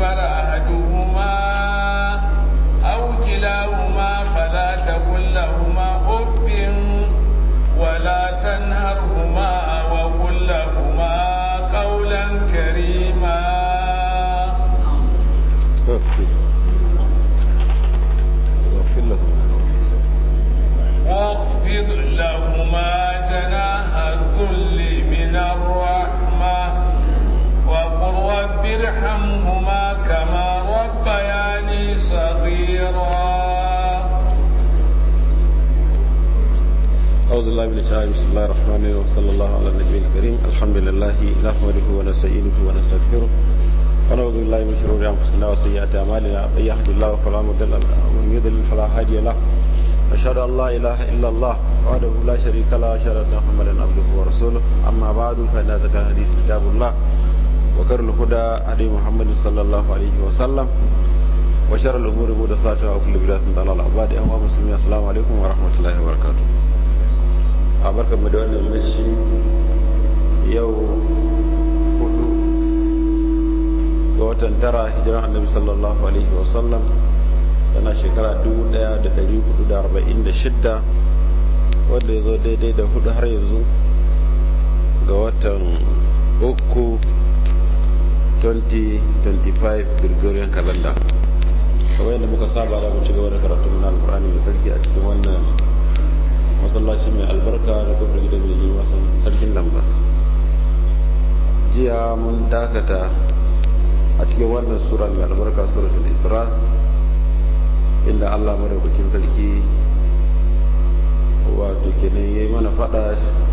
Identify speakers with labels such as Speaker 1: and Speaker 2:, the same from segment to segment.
Speaker 1: الكبر أحدهما أو كلاهما فلا تقل لهما أف ولا تنهرهما وقل لهما قولا كريما
Speaker 2: واغفر واغفر لهم
Speaker 1: واخفض لهما جناح الذل من الرحمة وقل رب ارحمهما كما ربياني صغيرا
Speaker 2: أعوذ بالله من الشيطان بسم الله الرحمن الرحيم وصلى الله على النبي الكريم الحمد لله نحمده ونستعينه ونستغفره ونعوذ بالله من شرور أنفسنا وسيئات أعمالنا من يهد الله فلا مضل له ومن يضلل فلا هادي له أشهد أن لا إله إلا الله وحده لا شريك له وأشهد أن محمدا عبده ورسوله أما بعد فإن ذكر الحديث كتاب الله وخير الهدى هدي محمد صلى الله عليه وسلم وشر الأمور محدثاتها وكل بدعة ضلالة وبعد أيها المسلمين السلام عليكم ورحمة الله وبركاته a barkar mu da wannan mace yau hudu ga watan tara hijiran annabi sallallahu alaihi wasallam tana shekara 1446 wanda ya zo daidai da hudu har yanzu ga watan uku 2025 gregorian calendar kawai da muka saba da mu ci gaba da karatu na alkur'ani mai sarki a cikin wannan masallaci mai albarka da kofar gida mai yi wasan sarkin lamba jiya mun dakata a cikin wannan sura mai albarka suratul isra inda allah madaukakin sarki wato kenan ya yi mana fada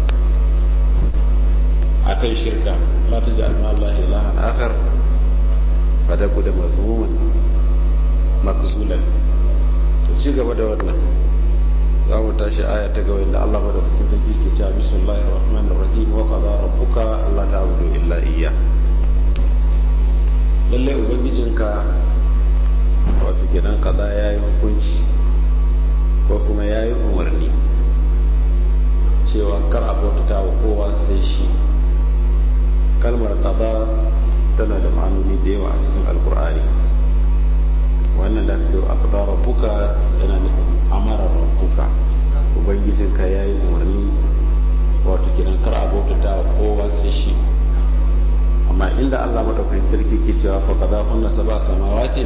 Speaker 2: a kan shirka la ta ji alma allah ilahan akar fada da mazmuman makzulan to ci gaba da wannan za mu tashi aya ta gaba inda Allah madaukakin sarki ke cewa bismillahir rahmanir rahim wa qada rabbuka alla ta'budu illa iyya lalle ubangijinka wato kenan kaza yayi hukunci ko kuma yayi umarni cewa kar a bautata wa kowa sai shi kalmar qada tana da ma'anoni da yawa a cikin alkur'ani wannan da ake aqda rabbuka yana nufin amara rabbuka ubangijinka ya yi umarni wato kiran kar a bautata wa kowa sai shi amma inda Allah madaukakin sarki ke cewa fa kaza kunna saba samawatin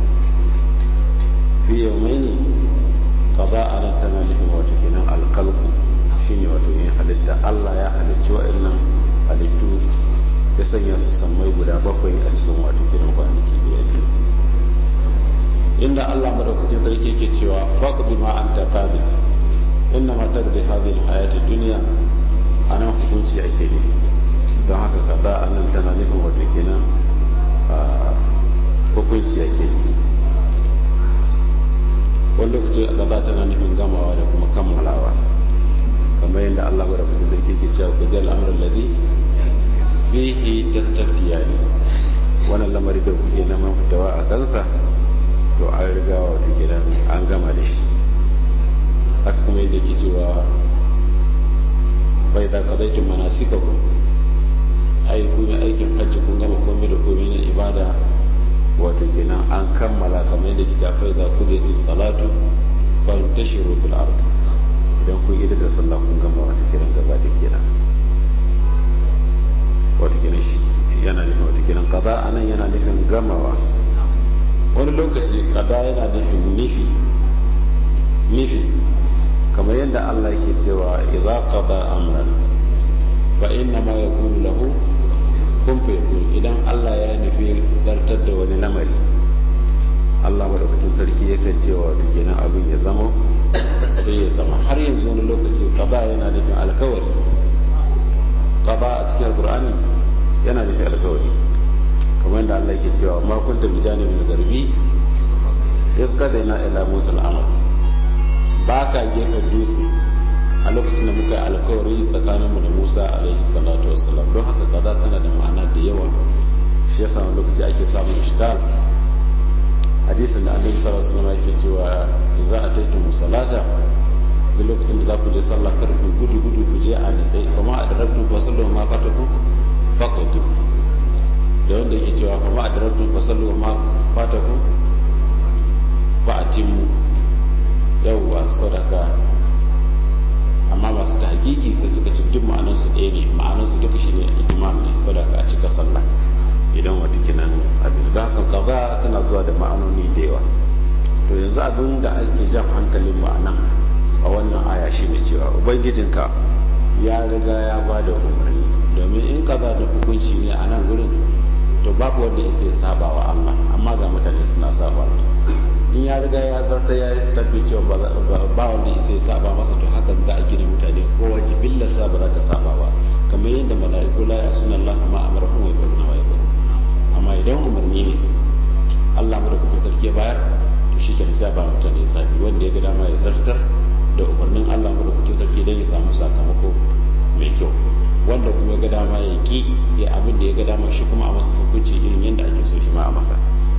Speaker 2: fi yawmaini kaza anan tana nufin wato kenan alkalku shine wato yin halitta Allah ya halicci wa'annan halittu ya sanya su sammai guda bakwai a cikin wato kenan kwanaki biyar biyu inda Allah madaukakin sarki ke cewa faqdi ma anta qabil inna ma taqdi hadhihi alhayati dunya anan hukunci ake nufi don haka kaza anan tana nufin wato kenan hukunci ake nufi wani lokaci kaza tana nufin gamawa da kuma kammalawa kamar yadda Allah madaukakin sarki ke cewa ku dal amrul ladhi fihi tastaftiyani wannan lamari da kuke neman fitawa a kansa to an riga wata gidan an gama da shi haka kuma yadda ke cewa bai da kazaitin manasika ku ai kun yi aikin hajji kun gama komai da komai na ibada wato kenan an kammala kamar yadda ke tafai da ku da salatu fal tashiru fil ard idan kun yi da sallah kun gama wato kenan gaba da kenan wato kenan shi yana nufin wato kenan kaza anan yana nufin gamawa wani lokaci kada yana nufin nufi nufi kamar yadda Allah yake cewa idza qada amran fa inna ma yakunu lahu kun fa yakun idan Allah ya nufi zartar da wani lamari Allah madaukakin sarki yakan cewa wato kenan abin ya zama sai ya zama har yanzu wani lokaci qada yana nufin alkawari qada a cikin alqur'ani yana nufin alkawari kamar yadda Allah yake cewa ma kunta bi janibin garbi iz qadaina ila musa al-amr ba ka gefen dutse a lokacin da muka yi alkawari tsakaninmu da musa alaihi salatu wassalam don haka kaza tana da ma'ana da yawa shi yasa wani lokaci ake samun ishgal hadisin da annabi sallallahu alaihi wasallam yake cewa za a taita musallata duk lokacin da za ku je sallah kar ku gudu gudu ku je a nitsai kuma a darabtu ku sallu ma fataku faqatu da wanda wanda yake cewa fa ma adraktum fasallu wa ma fatakum fa atimu yawwa sadaka amma masu ta hakiki sai suka ci duk ma'anarsu ɗaya ne ma'anarsu duka shi ne itimam ne sadaka a cika sallah idan wata kinan abin da haka kaza tana zuwa da ma'anoni da yawa to yanzu abin da ake jan hankalin mu a nan a wannan aya shi ne cewa ubangijinka ya riga ya ba da umarni domin in kaza da hukunci ne a nan gurin to babu wanda isa ya saba wa Allah amma ga mutane suna saba in ya riga ya zarta ya yi stafi cewa ba wanda isa ya saba masa to hakan za a gina mutane kowa jibillarsa ba za ta saba ba kamar yadda mala'iku la ya suna Allah ma amara kuma ya faru na wa ya amma idan umarni ne Allah mu da kuka sarki bayar to shi ke sai ba mutane sabi wanda ya ga dama ya zartar da umarnin Allah mu da kuka sarki don ya samu sakamako mai kyau wanda kuma ya ga dama ya ki ya abin da ya ga dama shi kuma a masa hukunci irin yadda ake so shi ma a masa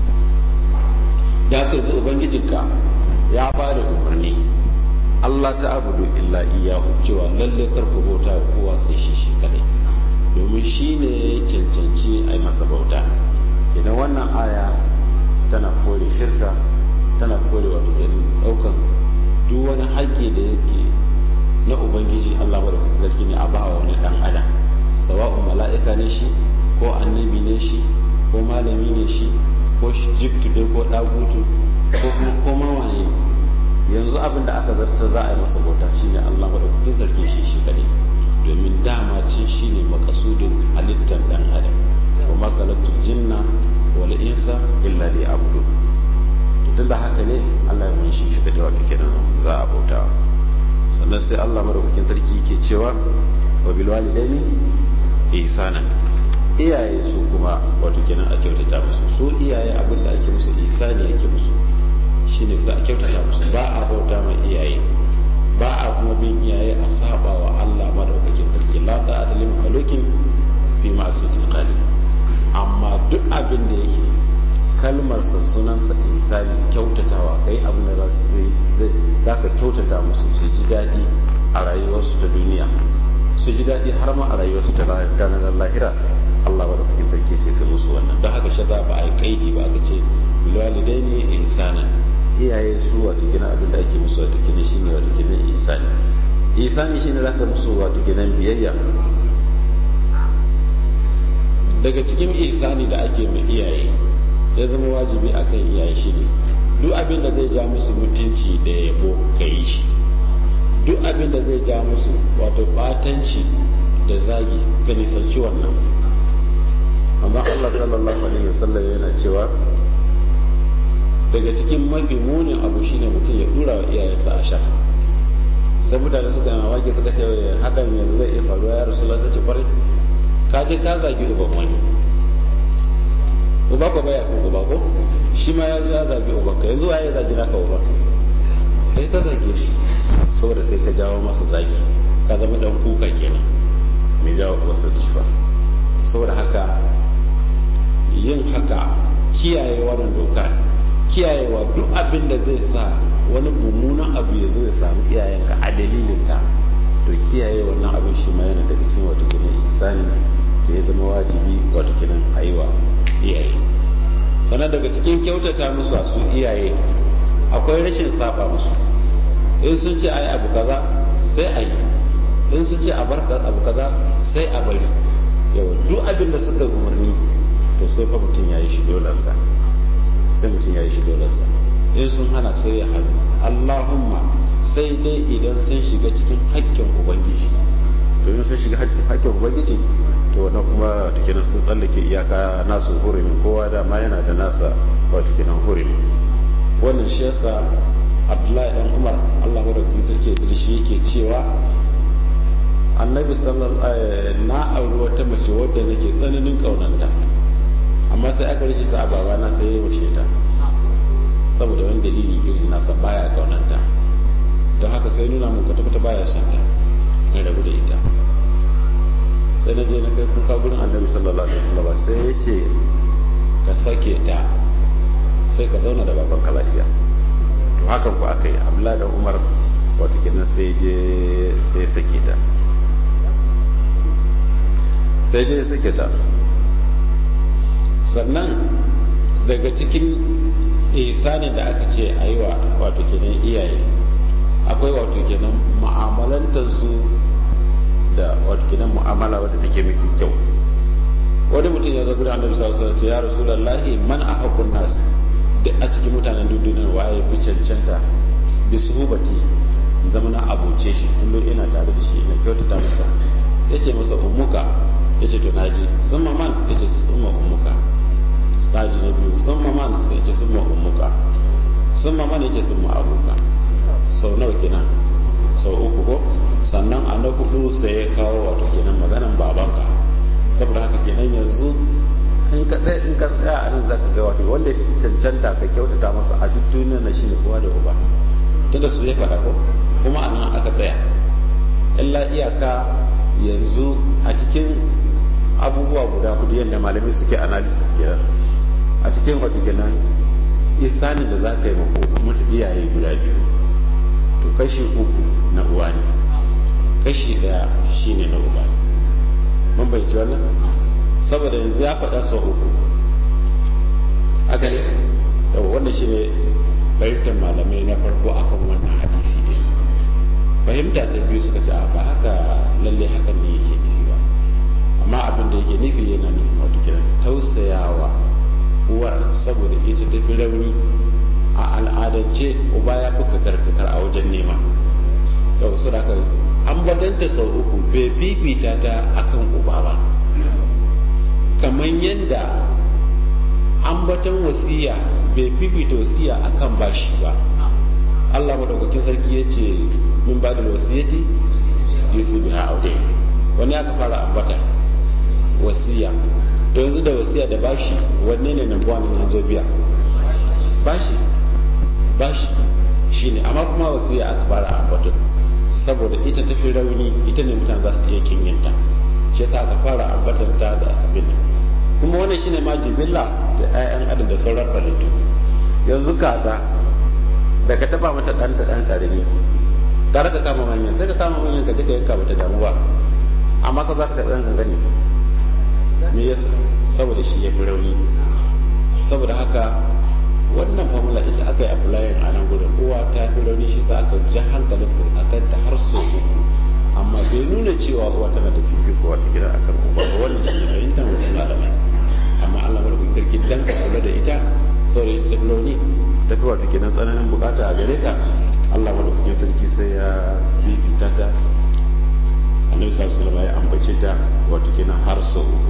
Speaker 2: da haka yanzu ubangijinka ya ba da umarni Allah ta abudu illa iyahu cewa lalle karku bauta wa kowa sai shi shi kadai domin shi ne ya cancanci a yi masa bauta idan wannan aya tana kore shirka tana kore wa kenan daukan duk wani haƙƙi da yake na ubangiji Allah ba da kuka zarki ne a bawa wani dan adam sawa'un mala'ika ne shi ko annabi ne shi ko malami ne shi ko jibtu dai ko dagutu ko kuma koma wane yanzu abin da aka zartar za a yi masa bauta shine Allah madaukakin sarki shi shi kadai domin dama ce shine makasudin halittar dan adam wa ma khalaqtul jinna wal insa illa liya'budu tun da haka ne Allah ya munshi shi kadai wato kenan za a bauta sannan sai Allah madaukakin sarki ke cewa wa bil walidaini ihsanan iyaye su kuma wato kenan a kyautata musu su iyaye abin da ake musu isani yake musu shine za a kyautata musu ba a bauta mai iyaye ba a kuma bin iyaye a saba wa Allah madaukakin sarki la ta'ata lil makhluqin fi ma'siyatil khaliq amma duk abin da yake kalmar sa sunan sa ihsani kyautatawa kai abin da za su zai zaka kyautata musu su ji dadi a rayuwarsu ta duniya su ji dadi har ma a rayuwarsu ta ranar lahira Allah ba da kukin sarki ce kai musu wannan don haka shaza ba a yi kaidi ba aka ce bilwalidai ne ihsana iyaye su wato kina abin da ake musu wato kina shine wato kina ihsani ihsani shine zaka musu wato kina biyayya daga cikin ihsani da ake mai iyaye ya zama wajibi akan iyaye shine duk abin da zai ja musu mutunci da yabo ka yi shi duk abin da zai ja musu wato batanci da zagi ka nisanci wannan amma Allah sallallahu alaihi wasallam yana cewa daga cikin mafi munin abu shine mutum ya dura wa iyayensa a sha sai mutane suka na wake suka ce hakan yanzu zai iya faruwa ya rasu sai ce kwarai ka je ka zagi uban wani uba ko baya ko uba ko shi ma ya zo ya zagi uban ka yanzu waye zagi naka uban kai ka zage shi saboda kai ka jawo masa zagi ka zama dan kuka kenan mai jawo wasu cifa saboda haka yin haka kiyaye wannan doka kiyayewa duk abin da zai sa wani mummunan abu ya zo ya samu iyayenka a dalilinka to kiyaye wannan abin shi ma yana daga cikin wato kenan ihsani da ya zama wajibi wato kenan a yi wa iyaye sannan daga cikin kyautata musu a su iyaye akwai rashin saba musu in sun ce a yi abu kaza sai a yi in sun ce a bar abu kaza sai a bari yawa duk abin da suka umarni to sai fa mutum ya yi shi dolansa sai mutum ya yi shi dolansa in sun hana sai ya hannu allahumma sai dai idan sun shiga cikin haƙƙin ubangiji domin sun shiga haƙƙin ubangiji to wannan kuma da kenan sun tsallake iyaka nasu hurumin kowa da ma yana da nasa wato kenan hurumi wannan shi yasa abdullahi dan umar allah madaukakin sarki da shi yake cewa annabi sallallahu na auri wata mace wadda nake tsananin kaunanta amma sai aka rishi sa baba na sai ya washe ta saboda wani dalili irin nasa baya kaunanta don haka sai nuna mun kwata-kwata baya son ta in rabu da ita sai na je na kai kuka gurin annabi sallallahu alaihi wasallam sai ya ce ka sake ta sai ka zauna da baban ka lafiya to hakan ku aka yi abdullahi da umar wata kenan sai je sai sake ta sai je sake ta sannan daga cikin ihsanin da aka ce a yi wa wato kenan iyaye akwai wato kenan mu'amalantarsu da wato kenan mu'amala wadda take mafi kyau wani mutum ya zo gudan annabi sallallahu alaihi wasallam ya rasulullahi man ahaqqun nas duk a cikin mutanen duniyar waye bi cancanta bi suhubati zama na abuce shi kullum ina tare da shi ina kyautata masa yace masa ummuka yace to naji summa man yace summa ummuka naji na biyu summa man sai yace summa ummuka summa man yace summa abuka sau nawa kenan sau uku ko sannan a na hudu sai ya kawo wato kenan maganan babanka saboda haka kenan yanzu in ka ɗaya in ka tsaya a nan zaka ga wato wanda cancanta ka kyautata masa a duk duniyar na shine kowa da uba tunda su ya faɗa ko kuma a nan aka tsaya illa iyaka yanzu a cikin abubuwa guda hudu yadda malamai suke analysis kenan a cikin wato kenan isanin da za ka yi mako iyaye guda biyu to kashi uku na uwa ne kashi daya shine na uba mun bai ci wannan saboda yanzu ya faɗa sau uku aka ne yau wannan shine fahimtar malamai na farko akan wannan hadisi ne fahimta ta biyu suka ce ba haka lalle hakan ne yake nufi ba amma abin da yake nufi yana nufin wato kiran tausayawa uwar saboda ita tafi rauni a al'adance uba ya fi kakar a wajen nema yau su da an badanta sau uku bai fifita ta akan uba ba kamar yadda ambatan wasiya bai fifita wasiya akan bashi ba Allah madaukakin sarki ya ce min ba da wasiyati yusu biha aure wani aka fara ambata wasiya to yanzu da wasiya da bashi wanne ne nan buwan nan zo biya bashi bashi shine amma kuma wasiya aka fara ambata saboda ita tafi rauni ita ne mutane za su iya kinyanta shi yasa aka fara ambatar ta da abin kuma wannan shine ma jibilla da 'ya'yan adam da sauran halittu yanzu kaza da ka taba mata dan ta dan karami tare ka kama manyan sai ka kama manyan ka je ka yanka mata damu ba amma ka za ka taɓa ɗan gani me yasa saboda shi ya fi rauni saboda haka wannan formula ita aka yi applying a nan gudun uwa ta fi rauni shi za aka ja hankalin a kanta har sau uku amma bai nuna cewa uwa tana da fifiko wata kira akan uba ba wannan shi ne fahimtar wasu malamai amma Allah madaukakin sarki dan ka kula da ita saboda ita ta fi rauni ta fi wata kenan tsananin bukata a gare ka Allah madaukakin sarki sai ya bibita ta annabi sallallahu alaihi wasallam ya ambace ta wato kenan har sau uku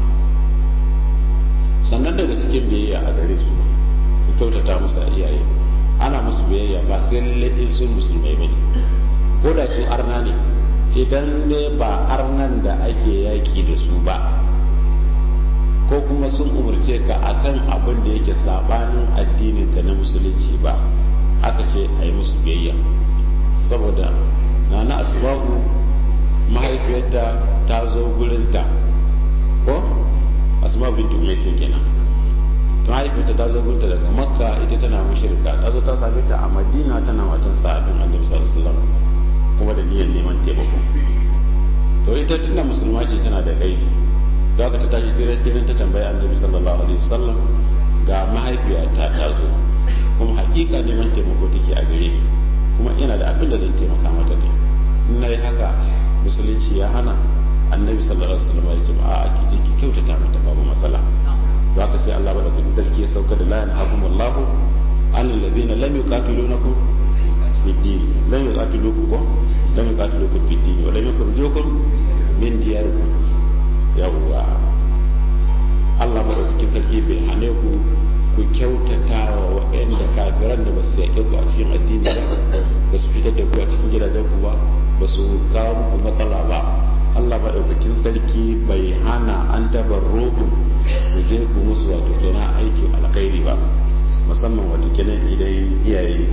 Speaker 2: sannan daga cikin biyayya a gare su da kyautata musu a iyaye ana musu biyayya ba sai lalle su musulmai bane ko da su arna ne idan ne ba arnan da ake yaki da su ba ko kuma sun umarce ka akan abin da yake sabanin addinin ka na musulunci ba aka ce a yi musu biyayya saboda nana asbabu mahaifiyarta ta zo gurinta ko asma bintu umaisin kenan mahaifiyarta ta zo gurinta daga makka ita tana mushrika ta zo ta same ta a madina tana matan sa'adin annabi sallallahu alaihi wasallam kuma da niyyar neman taimako to ita tunda musulma ce tana da gaibi da aka ta tashi tirin ta tambayi annabi sallallahu alaihi wasallam ga mahaifiyata ta zo kuma hakika neman taimako take a gare ni kuma ina da abin da zan taimaka mata ne in na yi haka musulunci ya hana annabi sallallahu alaihi wasallam ya ce a a ki ki kyautata mata babu matsala to haka sai Allah bada kudi sarki ya sauka da la yanhakum Allahu an alladhina lam yuqatilunakum bid-din lam yuqatilukum lam yuqatilukum bid-din wa lam yukhrijukum min diyarikum yawwa Allah madaukakin sarki bai hane ku ku kyautata wa waɗanda kafiran da ba su yaƙe ku a cikin addini ba ba su fitar da ku a cikin gidajen ku ba ba su kawo muku matsala ba Allah madaukakin sarki bai hana an tabar rohu ku je ku musu wato kenan aikin alkhairi ba musamman wato kenan idan iyaye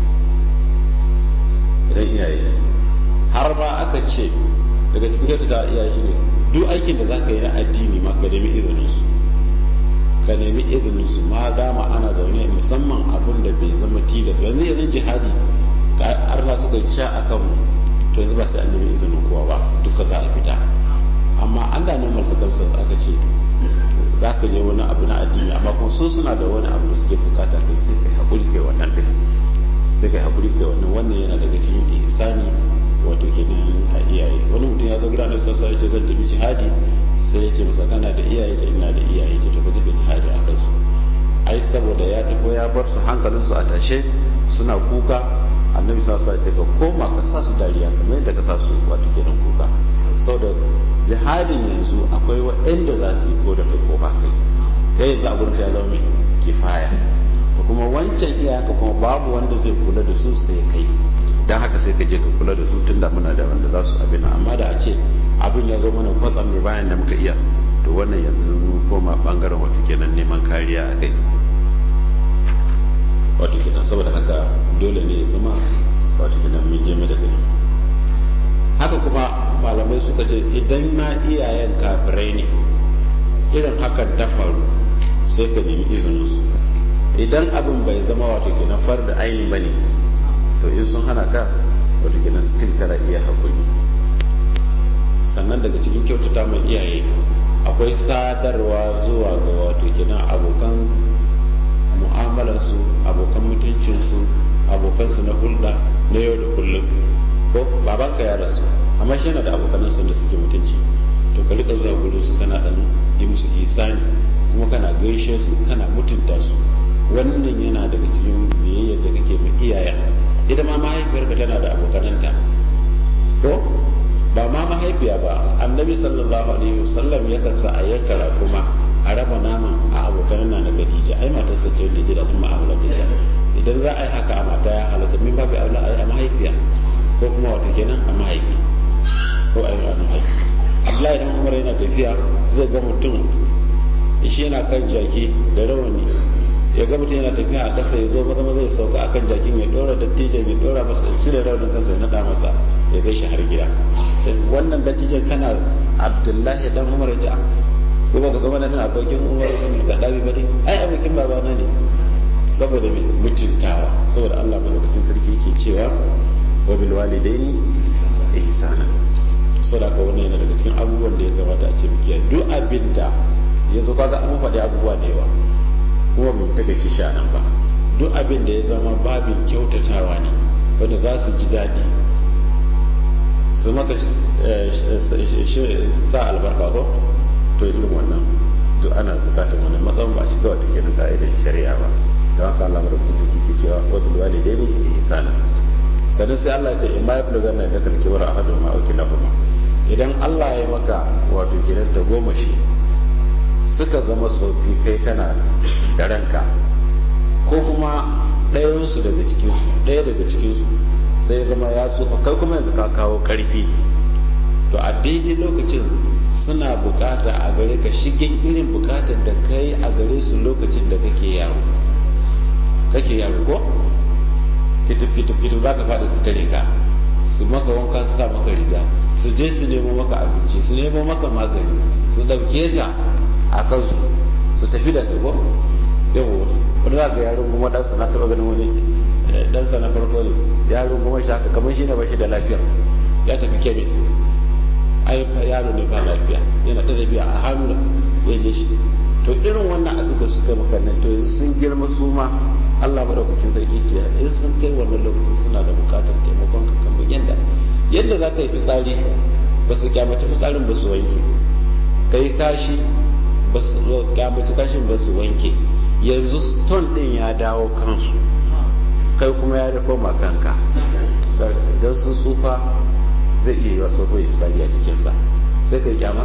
Speaker 2: idan iyaye har ba aka ce daga cikin kyautata iyaye shi ne duk aikin da za ka yi na addini ma ka nemi izinin su ka nemi izinin su ma dama ana zaune musamman abin da bai zama tilas yanzu yanzu jihadi har na suka sha a kan to yanzu ba sai an nemi izinin kowa ba duka za a fita amma an da normal circumstance aka ce za ka je wani abu na addini amma kuma su suna da wani abu da suke bukata kai sai kai haƙuri kai wannan din sai kai haƙuri kai wannan wannan yana daga cikin ihsani wato kenan a iyaye wani mutum ya zo gida na sassa ya ce zan tafi jihadi sai ya ce masa kana da iyaye ce ina da iyaye ce to ka tafi jihadi a kansu ai saboda ya tafi ya bar su hankalinsu a tashe suna kuka annabi sa sa ce ka koma ka sa su dariya kamar yadda ka sa su wato kenan kuka saboda jihadin yanzu akwai waɗanda za su yi ko da kai ko ba kai kai yanzu a gurin ya zama mai kifaya da kuma wancan iyaka kuma babu wanda zai kula da su sai kai don haka sai ka je ka kula da su tun da muna da wanda za su abin amma da a ce abin ya zo mana kwatsam ne bayan da muka iya to wannan yanzu koma bangaren wato kenan neman kariya a kai wato kenan saboda haka dole ne ya zama wato kenan mun je da kai haka kuma malamai suka ce idan ma iyayen kafirai ne irin hakan ta faru sai ka nemi izininsu idan abin bai zama wato kenan far da ainihin ba ne to in sun hana ka wato kenan still kana iya hakuri sannan daga cikin kyautata mai iyaye akwai sadarwa zuwa ga wato kenan abokan mu'amalarsu abokan mutuncinsu abokansu na hulɗa na yau da kullum ko babanka ya rasu amma shi yana da abokanansa da suke mutunci to ka rika zuwa gurin su kana dan yi musu ihsani kuma kana gaishe su kana mutunta su wannan yana daga cikin biyayyar da kake ma iyaye ita ma mahaifiyarka tana da abokananta ko ba ma mahaifiya ba annabi sallallahu alaihi wasallam yakan sa a yankara kuma a raba naman a abokan na na Khadija ai matarsa ce wanda ji da kuma mu'amala da ita idan za a yi haka a mata ya halatta min babu aula a mahaifiya ko kuma wata kenan a mahaifi ko a yi a mahaifi Abdullahi dan Umar yana tafiya zai ga mutum shi yana kan jaki da rawani ya ga mutum yana tafiya a kasa ya zo maza maza ya sauka akan jakin ya dora dattijan ya dora masa ya cire rawanin kansa ya nada masa ya kai shi har gida wannan dattijan kana Abdullahi dan Umar ya ce ko ba ka zama nan abokin umar ibn kadabi bane ai abokin babana ne saboda me mutuntawa saboda Allah madaukakin sarki yake cewa wa bil walidaini ihsana saboda ka wannan yana daga cikin abubuwan da ya kamata a ce muke duk abin da ya zo kaga an faɗi abubuwa da yawa kuma bai ta gaci shi nan ba duk abin da ya zama babin kyautatawa ne wanda za su ji daɗi su maka sa albarka ko to irin wannan duk ana bukatar wannan matsayin ba shiga wata kenan ka'idar shari'a ba ta haka Allah madaukakin sarki ke cewa wa bil walidaini ihsana sannan sai Allah ya ce in ma yablu ganna da kalki bar ahadu ma auki lahuma idan Allah ya maka wato kenan ta goma shi suka zama tsofi kai kana da ranka ko kuma ɗayansu daga cikinsu ɗaya daga cikinsu sai zama ya tsufa kai kuma yanzu ka kawo ƙarfi to a daidai lokacin suna bukata a gare ka shigen irin bukatar da kai a gare su lokacin da kake yaro kake yaro ko kitip kitip kitip za ka faɗi su tare ka su maka wanka su sa maka riga su je su nemo maka abinci su nemo maka magani su ɗauke ka a kansu su tafi da kai ko yawo wani za ka yaro kuma ɗansa na taɓa ganin wani ɗansa na farko ne yaro kuma shi haka kamar shi ne ba shi da lafiya ya tafi kemis ai yaro ne ba lafiya yana da tafiya a hannu ya je shi to irin wannan abin da suka maka nan to yanzu sun girma su ma Allah madaukakin sarki ce in sun kai wannan lokacin suna da bukatar taimakon ka kamar yadda yadda za ka yi fitsari ba su kyamaci fitsarin ba su wanke ka yi kashi ba su kyamaci kashin ba su wanke yanzu stone din ya dawo kansu kai kuma ya rufo ma kanka don sun tsufa zai iya yi wasu ko ya fitsari a jikinsa sai kai kyama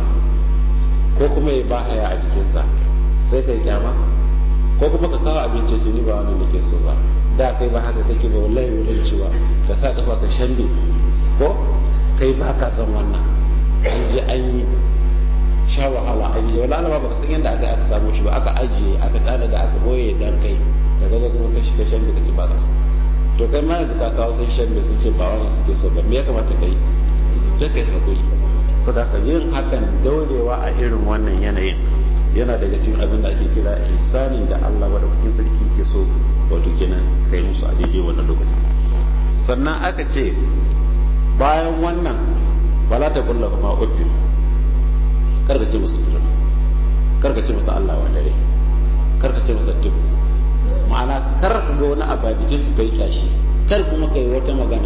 Speaker 2: ko kuma ya ba haya a jikinsa sai kai kyama ko kuma ka kawo abinci ce ni ba wannan da ke so ba da kai ba haka kake ba wallahi wurin cewa ka sa kafa ka shambe ko kai ba ka san wannan an je an yi sha wahala an yi wala ba ka san yadda aka aka samu shi ba aka ajiye aka tada da aka boye dan kai daga zo kuma ka shiga shambe ka ci ba ka so to kai ma yanzu ka kawo sun shambe sun ce ba wannan suke so ba me ya kamata kai sai kai hakuri sadaka yin hakan daurewa a irin wannan yanayin yana daga cikin abin da ake kira ihsanin da Allah wa cikin sarki ke so wato kenan kai musu a daidai wannan lokacin sannan aka ce bayan wannan bala ta kulla kuma uffin kar ka ce musu turum karka ce masa Allah wa dare karka ce masa duk ma'ana kar ka ga wani abu a jikin su kai kyashi kar kuma kai wata magana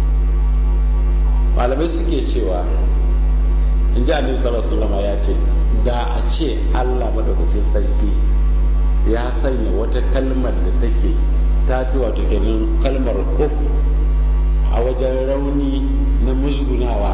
Speaker 2: malamai suke cewa in ji annabi sallallahu alaihi wasallam ya ce da a ce Allah madaukakin sarki ya sanya wata kalmar da take ta fi wato kenan kalmar uf a wajen rauni na musgunawa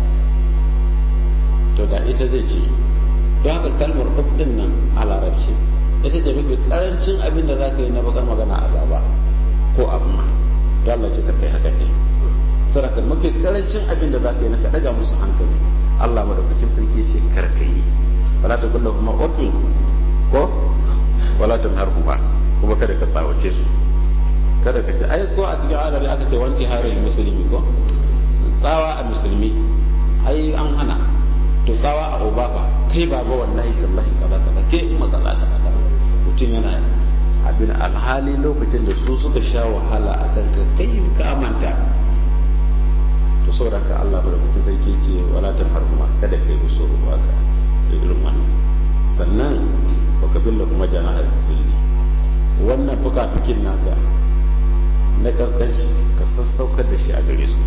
Speaker 2: to da ita zai ce don haka kalmar uf din nan a larabci ita ce mafi karancin abin da za ka yi na bakar magana a gaba ko amma don Allah ce ka kai haka ne saboda mafi karancin abin da za ka yi na ka daga musu hankali Allah madaukakin sarki ce kar ka yi wala ta kullu kuma ufin ko wala ta harhuma kuma kada ka tsawace su kada ka ce ai ko a cikin adari aka ce wanti harin musulmi ko tsawa a musulmi ai an hana to tsawa a obaka kai baba wallahi tallahi kaza kaza ke kuma kaza kaza kaza mutum yana abin alhali lokacin da su suka sha wahala a kan ka kai ka manta to saboda ka Allah ba da mutum sarki ce wala tan harhuma kada kai musu ruwa ka irin wannan sannan baka billa kuma jana zilli wannan fuka-fikin naka na kaskanci ka sassaukar da shi a gare su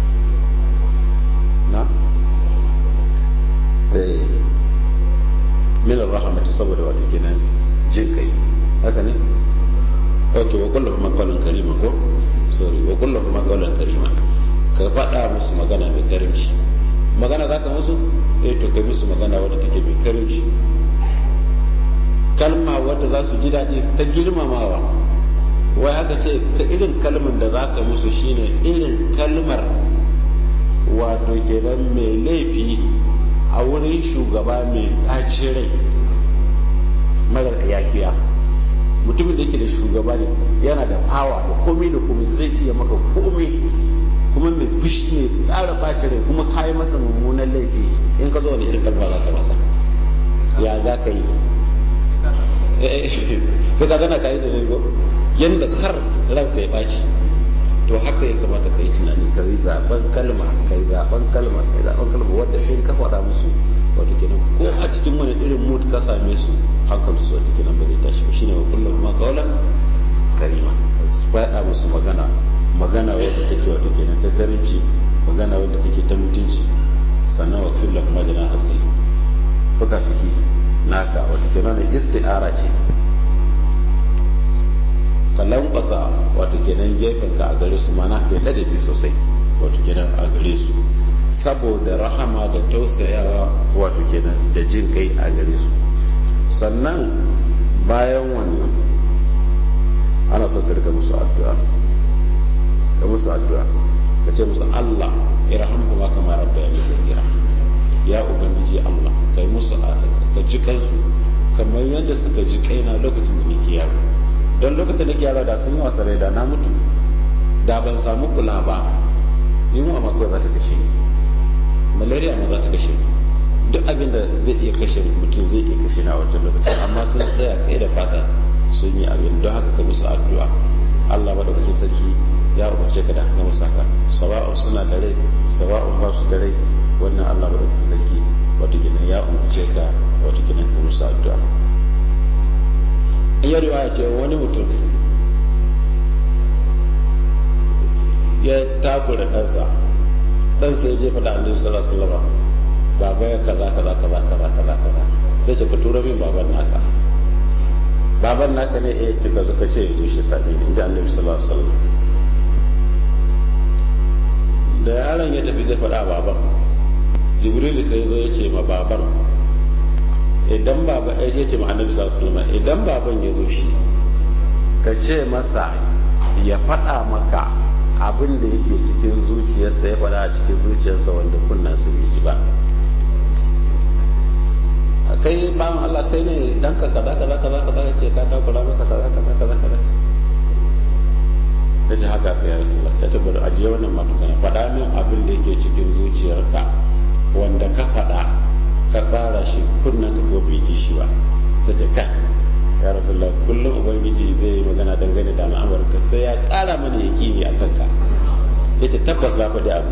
Speaker 2: na? eh min rahmatu saboda wata kenan jin kai haka ne ok wa kullu kuma qawlan karima ko sorry wa kullu kuma qawlan karima ka faɗa musu magana mai karimci magana zaka musu eh to kai musu magana wadda take mai karimci kalma wadda za su ji daɗi ta girmamawa wai aka ce ka irin kalmar da za ka musu shine irin kalmar wato kenan mai laifi a wurin shugaba mai ɗaci rai marar yafiya mutumin da yake da shugaba ne yana da fawa da komai da komai zai iya maka komai kuma mai fushi mai ƙara ɓaci rai kuma kayi masa mummunan laifi in ka zo wani irin kalma za ka masa ya za ka yi sai ka gana ka yi da rigo yadda har ransa ya ɓaci to haka ya kamata ka yi tunani ka yi zaben kalma ka yi zaben kalma ka yi zaben kalma wadda in ka faɗa musu wato kenan ko a cikin wani irin mood ka same su hakan su wato kenan ba zai tashi ba shine wa kullum ma qawlan karima ka faɗa musu magana magana wadda take wato kenan ta karimci magana wadda take ta mutunci sannan wa kullum ma jana asali fuka fiki naka wato kenan isti'ara ce ka lankwasa wato kenan gefen ka a gare su mana ya ladabi sosai wato kenan a gare su saboda rahama da tausayawa wato kenan da jin kai a gare su sannan bayan wannan ana son ka rika musu addu'a ka musu addu'a ka ce musu Allah irhamhu ma kama rabba ya sagira ya ubangiji Allah kai musu ka ji kansu kamar yadda suka ji kaina lokacin da nake yaro don lokacin da yaro da sun yi wasa rai da na mutu da ban samu kula ba yunwa ma kawai za ta kashe ni malaria ma za ta kashe ni duk abin da zai iya kashe mutum zai iya kashe na wancan lokacin amma sun tsaya kai da fata sun yi abin don haka ka musu addu'a Allah madaukakin sarki ya umarce ka da haka musu haka sawa'un suna da rai sawa'un ba su da rai wannan Allah madaukakin sarki wato kenan ya umarce ka wato kenan ka musu addu'a iya riwaya ce wani mutum ya takura ɗansa ɗansa ya je faɗa annabi sallallahu alaihi wasallam baba ya kaza kaza kaza kaza kaza kaza sai ce ka tura min baban naka baban naka ne ya ce ka zo ka ce ya shi sami in ji annabi sallallahu alaihi wasallam da yaron ya tafi zai faɗa baban jibril sai zo ya ce ma baban idan baba ya ce ma annabi sallallahu alaihi wasallam idan baban ya zo shi ka ce masa ya faɗa maka abin da yake cikin zuciyarsa ya faɗa a cikin zuciyarsa wanda kunnan su bai ji ba kai bayan Allah kai ne dan ka kaza kaza kaza kaza ce ka takura masa kaza kaza kaza kaza ya ce haka ka ya rasulullah ya tabbata ajiye wannan matukana faɗa min abin da yake cikin zuciyarka wanda ka faɗa ka tsara shi kunnan ka ko bai ji shi ba sai ce kai ya rasulullah kullum ubangiji zai yi magana dangane da al'amarka sai ya ƙara mana yakini a kanka yace tabbas na faɗi abu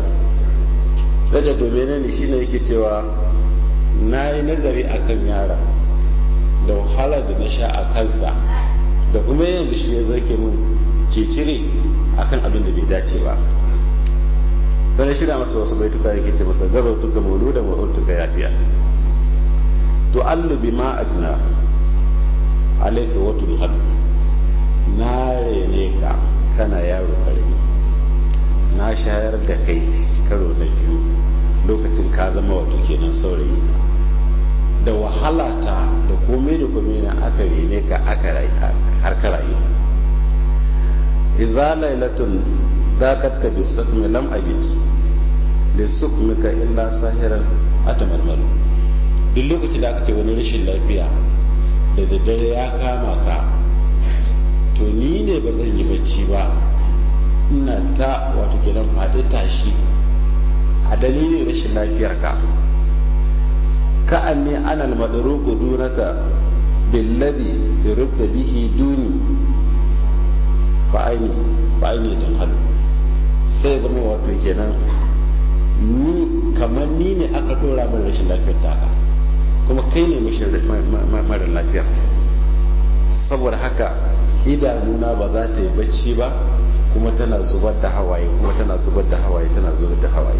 Speaker 2: sai ce domin ne shine yake cewa na yi nazari a kan yara da wahala da na sha a kansa da kuma yanzu shi ya zake mun cicire akan abin da bai dace ba sai shirya masa wasu baituka yake ce masa gazautuka mauludan wa urtuka yafiya to allu bima ajna alayka wa tulhad na rene ka kana yaro karami na shayar da kai karo na biyu lokacin ka zama wato kenan saurayi da wahala ta da komai da komai na aka rene ka aka har ka rayu iza lailatun dakat ka bisakmi lam abit lisukmika illa sahiran atamarmaru duk lokacin da aka ce wani rashin lafiya da daddare ya kama ka to ni ne ba zan yi bacci ba ina ta wato kenan faɗi tashi a dalilin rashin lafiyar ka ka an ne ana almadaruku dunaka billadi da rubda bihi duni fa'aini fa'aini don halu sai zama wato kenan ni kamar ni ne aka dora min rashin lafiyar taka kuma kai ne mara lafiya saboda haka idanuna ba za ta yi bacci ba kuma tana zubar da hawaye kuma tana zubar da hawaye tana zubar da hawaye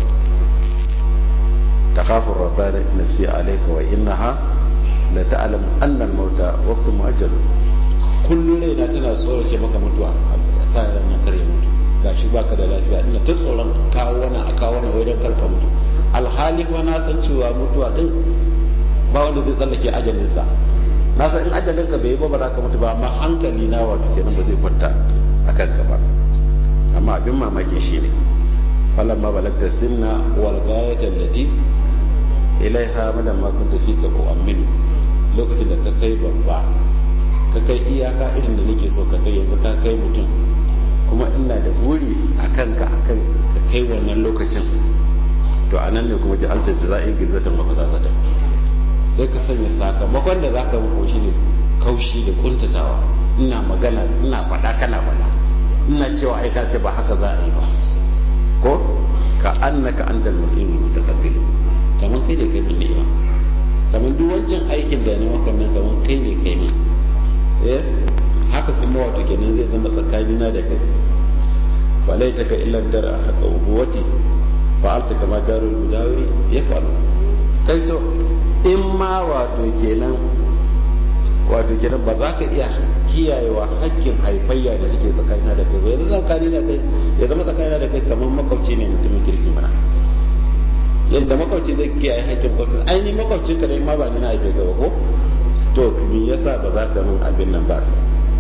Speaker 2: takhafu radana nafsi alayka wa innaha la ta'lam anna al-mauta waqtu mu'ajjal kullu raina tana tsorace maka mutuwa sai ran na kare mutu gashi baka da lafiya ina ta tsoron kawo wani a kawo wani wai don karka mutu alhali kuma na san cewa mutuwa din ba wanda zai tsallake ajalinsa na san in ajalinka bai yi ba ba za ka mutu ba amma hankali na wato kenan ba zai kwanta a kanka ba amma abin mamaki shi ne falan ma balagta sinna wal ghayatan lati ilaiha madan ma kunta fika ko aminu lokacin da ka kai babba ka kai iyaka irin da nake so ka kai yanzu ka kai mutum kuma ina da buri a kanka akan ka kai wannan lokacin to anan ne kuma ja'alta jaza'i gizatan wa fasasatan sai ka sanya sakamakon da zaka mako shi ne kaushi da kuntatawa ina magana ina faɗa kana faɗa ina cewa ai ka ce ba haka za a yi ba ko ka annaka antal mu'min mutaqaddim kaman kai ne kai min ni'ima kaman duk wancan aikin da ne maka nan kaman kai ne kai min eh haka kuma wato kenan zai zama tsakanina da kai walaitaka illa dara haka ubuwati fa'alta kama darul mujawiri yaf'alu kai to in ma wato kenan wato kenan ba za ka iya kiyayewa hakkin haifayya da take tsakanina da kai ba yanzu tsakani da kai ya zama tsakanina da kai kamar makwabci ne mutumin kirki mana yadda makwabci zai kiyaye hakkin makwabci ai ni makwabci ka dai ma ba ni na haife gaba ko to me yasa ba za ka min abin nan ba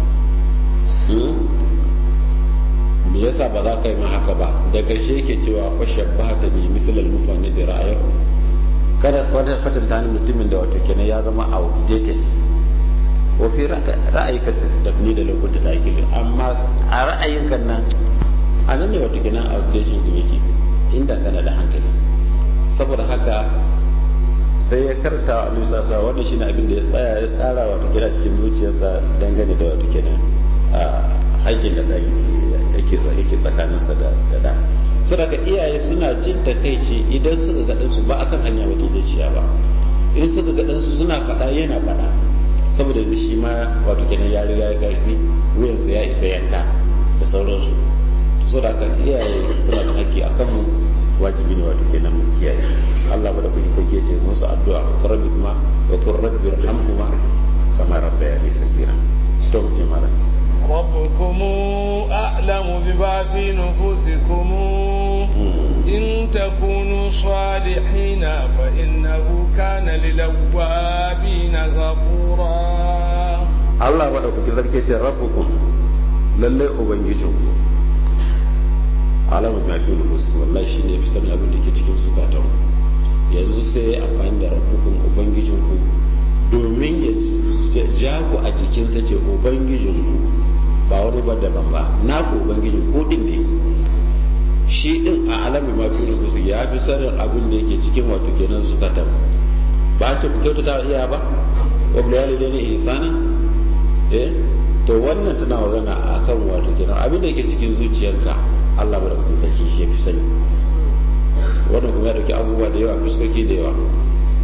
Speaker 2: me yasa ba za ka yi min haka ba da karshe yake cewa fashin ba ta bi misalal mufani da ra'ayar kada kwatanta ni mutumin da wato kenan ya zama outdated wa fi ra'ayika tafni da lokuta da ake amma a ra'ayinka nan a nan ne wato kenan outdated din yake inda kana da hankali saboda haka sai ya karta wa annabi sallallahu wannan shine abin da ya tsaya ya tsara wato kenan cikin zuciyarsa dangane da wato kenan haƙƙin da yake yake tsakaninsa da da saboda iyaye suna jin takaici idan suka ga ɗansu ba akan hanya madaidaiciya ba in suka ga ɗansu suna faɗa yana faɗa saboda yanzu shi ma wato kenan ya riga ya karfi wuyansa ya isa yanka da sauransu saboda haka iyaye suna da haƙƙi a kanmu wajibi ne wato kenan mu kiyaye Allah ba da kuɗi take ce musu addu'a rabbi kuma wa qur rabbi irhamhuma kama rabbayani sagira to mu je mara
Speaker 1: ربكم أعلم بما في نفوسكم إن تكونوا صالحين فإنه كان للأوابين غفورا
Speaker 2: الله بدأ كذلك ربكم lallai ubangijinku alamar mafi nufus wallahi shi ne fi sanin abin da ke cikin zukatan yanzu sai ya amfani da rabbukun ubangijinku domin ya ja ku a jikinsa ce ubangijinku ba wani ba daban ba na ku ubangijin ko din ne shi din a alamin mafi nufus ya fi sanin abin da yake cikin wato kenan zukatan ba ce ku kyautata iya ba wa buliyali ne ihsana eh to wannan tana magana akan wato kenan abin da yake cikin zuciyarka Allah ba da kuma sarki shi fi sani wannan kuma ya dauki abubuwa da yawa fuskoki da yawa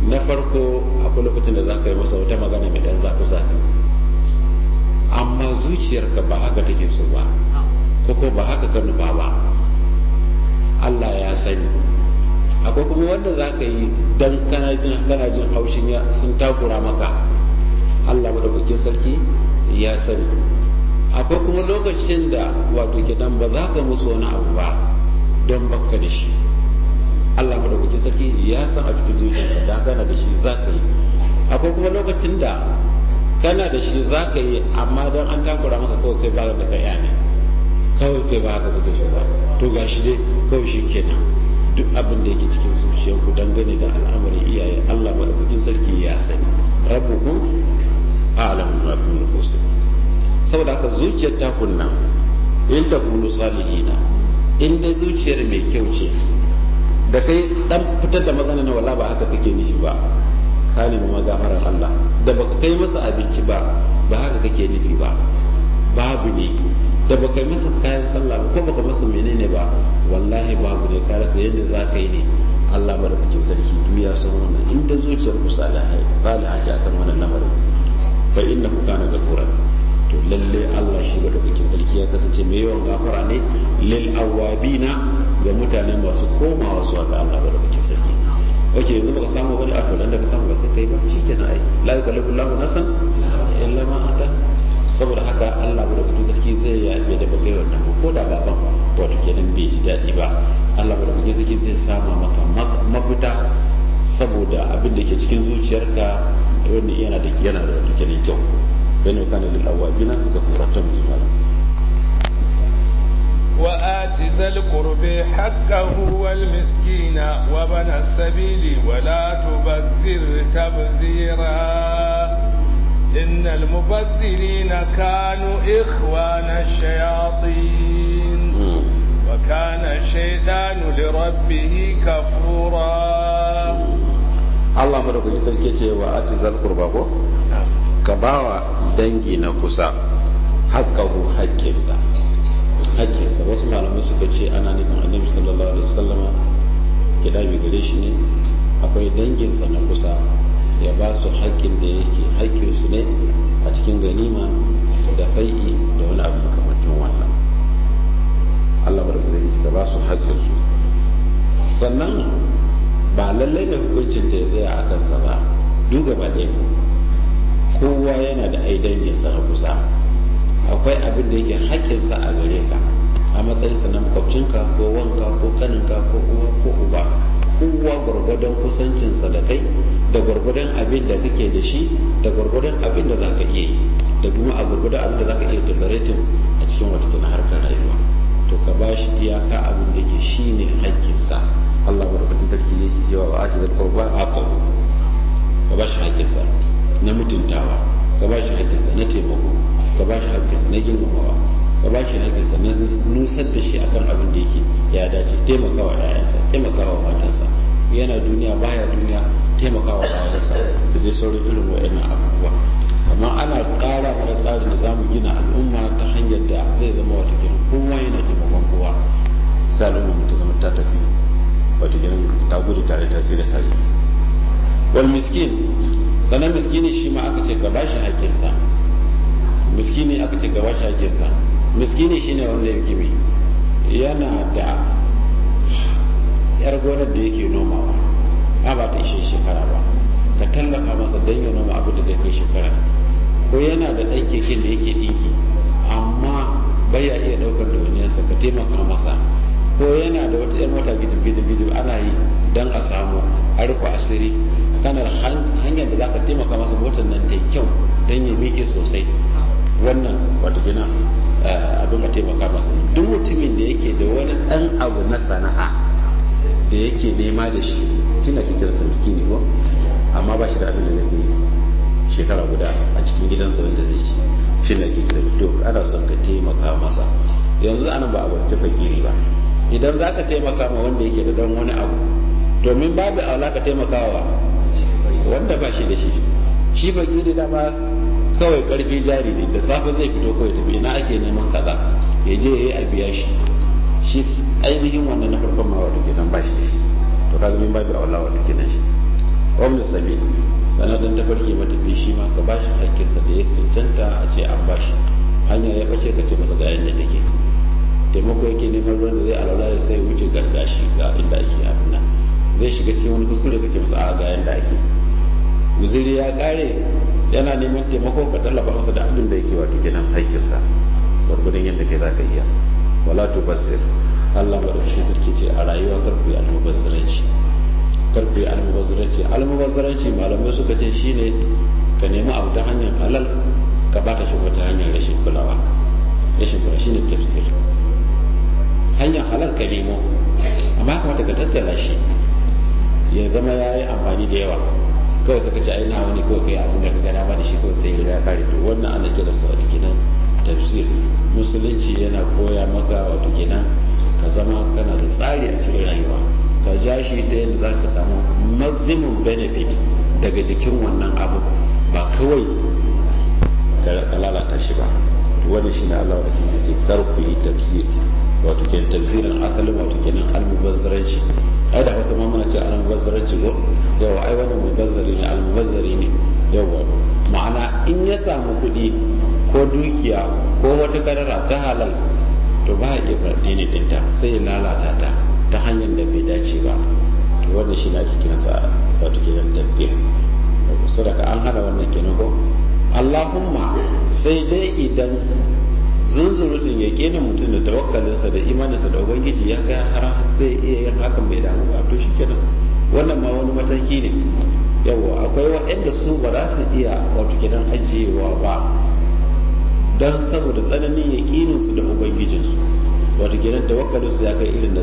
Speaker 2: na farko akwai lokacin da za ka yi masa wata magana mai ɗan zafi zafi amma zuciyarka ba haka take so ba ko ko ba haka ka nufa ba Allah ya sani akwai kuma wanda za ka yi don kana jin haushin sun takura maka Allah madaukakin sarki ya sani akwai kuma lokacin da wato gidan ba za ka musu wani abu ba don baka da shi Allah madaukakin sarki ya san a cikin zuciyarka da kana da shi za ka yi akwai kuma lokacin da kana da shi za ka yi amma don an takura masa kawai kai ba da ka ne kawai kai ba haka kake so ba to gashi dai kawai shi kenan duk abin da yake cikin zuciyarku dangane da al'amarin iyaye Allah madaukakin sarki ya sani rabbukum a'lamu ma fi nufusikum saboda haka zuciyar ta kunna in ta kunu salihina in dai zuciyar mai kyau ce da kai dan fitar da magana na wala ba haka kake nufi ba ka nemi magafarar Allah da baka kai masa abinci ba ba haka kake nufi ba babu ne da baka yi masa kayan sallah ko baka masa menene ba wallahi babu ne ka rasa yadda za ka yi ne Allah madaukakin sarki duk ya san wannan in da zuciyar ku salihai salihai ce akan wannan lamarin fa innahu kana gafuran to lalle Allah shi madaukakin sarki ya kasance mai yawan gafara ne lil awabina ga mutane masu komawa zuwa ga Allah madaukakin sarki oke yanzu baka samu wani abu dan da ka samu ba sai kai ba shikenan ai la yukallifu Allahu nafsan illa ma ata saboda haka Allah madaukakin sarki zai yafe da baka yi wannan ba ko da baban wato kenan bai ji daɗi ba Allah madaukakin sarki zai sama maka mafita saboda abin da ke cikin zuciyarka wanda yana da yana da wato kenan kyau بأنه كان للأوابين غفورا تمام
Speaker 1: وآت ذا القرب حقه والمسكين وبن السبيل ولا تبذر تبذيرا إن المبذرين كانوا إخوان الشياطين وكان الشيطان لربه كفورا
Speaker 2: الله مرحبا يتركي وآت ذا القرب ka bawa dangi na kusa haƙƙahu haƙƙinsa haƙƙinsa wasu malamai suka ce ana nufin annabi sallallahu alaihi wasallama kidabi gare shi ne akwai danginsa na kusa ya ba su haƙƙin da yake haƙƙinsu ne a cikin ganima da fai'i da wani abu makamacin wannan Allah barka zai ka ba su haƙƙinsu sannan ba lallai ne hukuncin ta ya tsaya a kansa ba duk gaba ɗaya kowa yana da ai danginsa na kusa akwai abin da yake haƙƙinsa a gare ka a matsayinsa na makwabcinka ko wanka ko kaninka ko uwa ko uba kowa gwargwadon kusancinsa da kai da gwargwadon abin da kake da shi da gwargwadon abin da zaka iya yi da kuma a gwargwadon abin da zaka iya tolerating a cikin wata na harkar rayuwa to ka ba shi iyaka abin da yake shine haƙƙinsa Allah madaukakin sarki yake cewa wa ati zal qurba aqabu ka ba shi haƙƙinsa na mutuntawa ka ba shi haƙƙinsa na taimako ka ba shi haƙƙinsa na girmamawa ka ba shi haƙƙinsa na nusar da shi akan abin da yake ya dace taimakawa ƴaƴansa taimakawa matansa yana duniya baya duniya taimakawa bayansa da dai sauran irin wa'annan abubuwa kamar ana ƙara mana tsarin da zamu gina al'umma ta hanyar da zai zama wata kiran kowa yana taimakon kowa sai al'umma ta zama ta tafi wata kiran ta gudu tare ta tsira tare wal miskin sannan miskini shi ma aka ce ka bashi haƙƙinsa miskini aka ce ka bashi haƙƙinsa miskini shine wanda yake mai yana da yar gonar da yake nomawa a ba ta ishe shekara ba ka tallafa masa don ya noma abin da zai kai shekara ko yana da ɗan keken da yake ɗinki amma bai ya iya ɗaukar dauniyarsa ka taimaka masa ko yana da wata 'yan mota gijib-gijib ana yi don a samu a rufe asiri kana hanyar da za ka taimaka masa motar nan ta kyau don ya miƙe sosai wannan wata gina abin ka taimaka masa duk mutumin da yake da wani ɗan abu na sana'a da yake nema da shi kina ke kiransa miskini ko amma ba shi da abin da zai yi shekara guda a cikin gidansa wanda zai ci shi ne ke kira to ana son ka taimaka masa yanzu ana ba a wacce fakiri ba idan za ka taimaka ma wanda yake da dan wani abu domin babu aula ka taimakawa wanda ba shi da shi shi fakiri da ba kawai karfi jari ne da safe zai fito kawai tafi ina ake neman kaza ya je ya yi a biya shi shi ainihin wannan na farkon ma wato kenan ba shi shi to kaga min babu aula wato kenan shi wani sabi sanadin tafarki matafi shi ma ka bashi hakkinsa da ya cancanta a ce an bashi hanya ya bace ka ce masa ga yadda take taimako yake neman ruwan da zai alaula ya sai wuce ga gashi ga inda ake abin nan zai shiga cikin wani kuskure ka ce masa a ga yadda ake guziri ya kare yana neman taimako ka tallaba masa da abin da yake wato kenan haƙƙinsa gwargwadon yadda kai zaka iya wala tu basir Allah ba da sarki ce a rayuwa kar ku yi almubazzaranci kar ku yi almubazzaranci almubazzaranci malamai suka ce shine ka nemi abu ta hanyar halal ka bata shi wata hanyar rashin kulawa rashin kulawa shine tafsir hanyar halal ka nemo amma kamata ka tattala shi ya zama ya yi amfani da yawa kawai suka ce ai na wani ko kai abin da ka gana ba da shi kawai sai ya kare to wannan ana kira su wato kenan tafsir musulunci yana koya maka wato kenan ka zama kana da tsari a cikin rayuwa ka ja shi ta yadda za ka samu maximum benefit daga jikin wannan abu ba kawai ka lalata shi ba wannan shine Allah da ke ce kar ku yi tafsir wato kenan tafsirin asalin wato kenan almubazzaranci ai da wasu ma muna ce almubazzaranci ko yawa ai wannan mubazzari ne almubazzari ne yawa ma'ana in ya samu kuɗi ko dukiya ko wata kadara ta halal to ba iya ne ɗinta sai ya lalata ta ta hanyar da bai dace ba to wannan shi ne ake kiransa wato kenan tafsir sadaka an hana wannan kenan ko Allahumma sai dai idan zunzurutun ya kena mutum da tawakkalinsa da imaninsa da ubangiji ya kai har zai iya yin hakan bai damu ba to shikenan wannan ma wani mataki ne yawa akwai waɗanda su ba za su iya wato kenan ajiyewa ba don saboda tsananin yaƙininsu da ubangijinsu wato kenan tawakkalinsu ya kai irin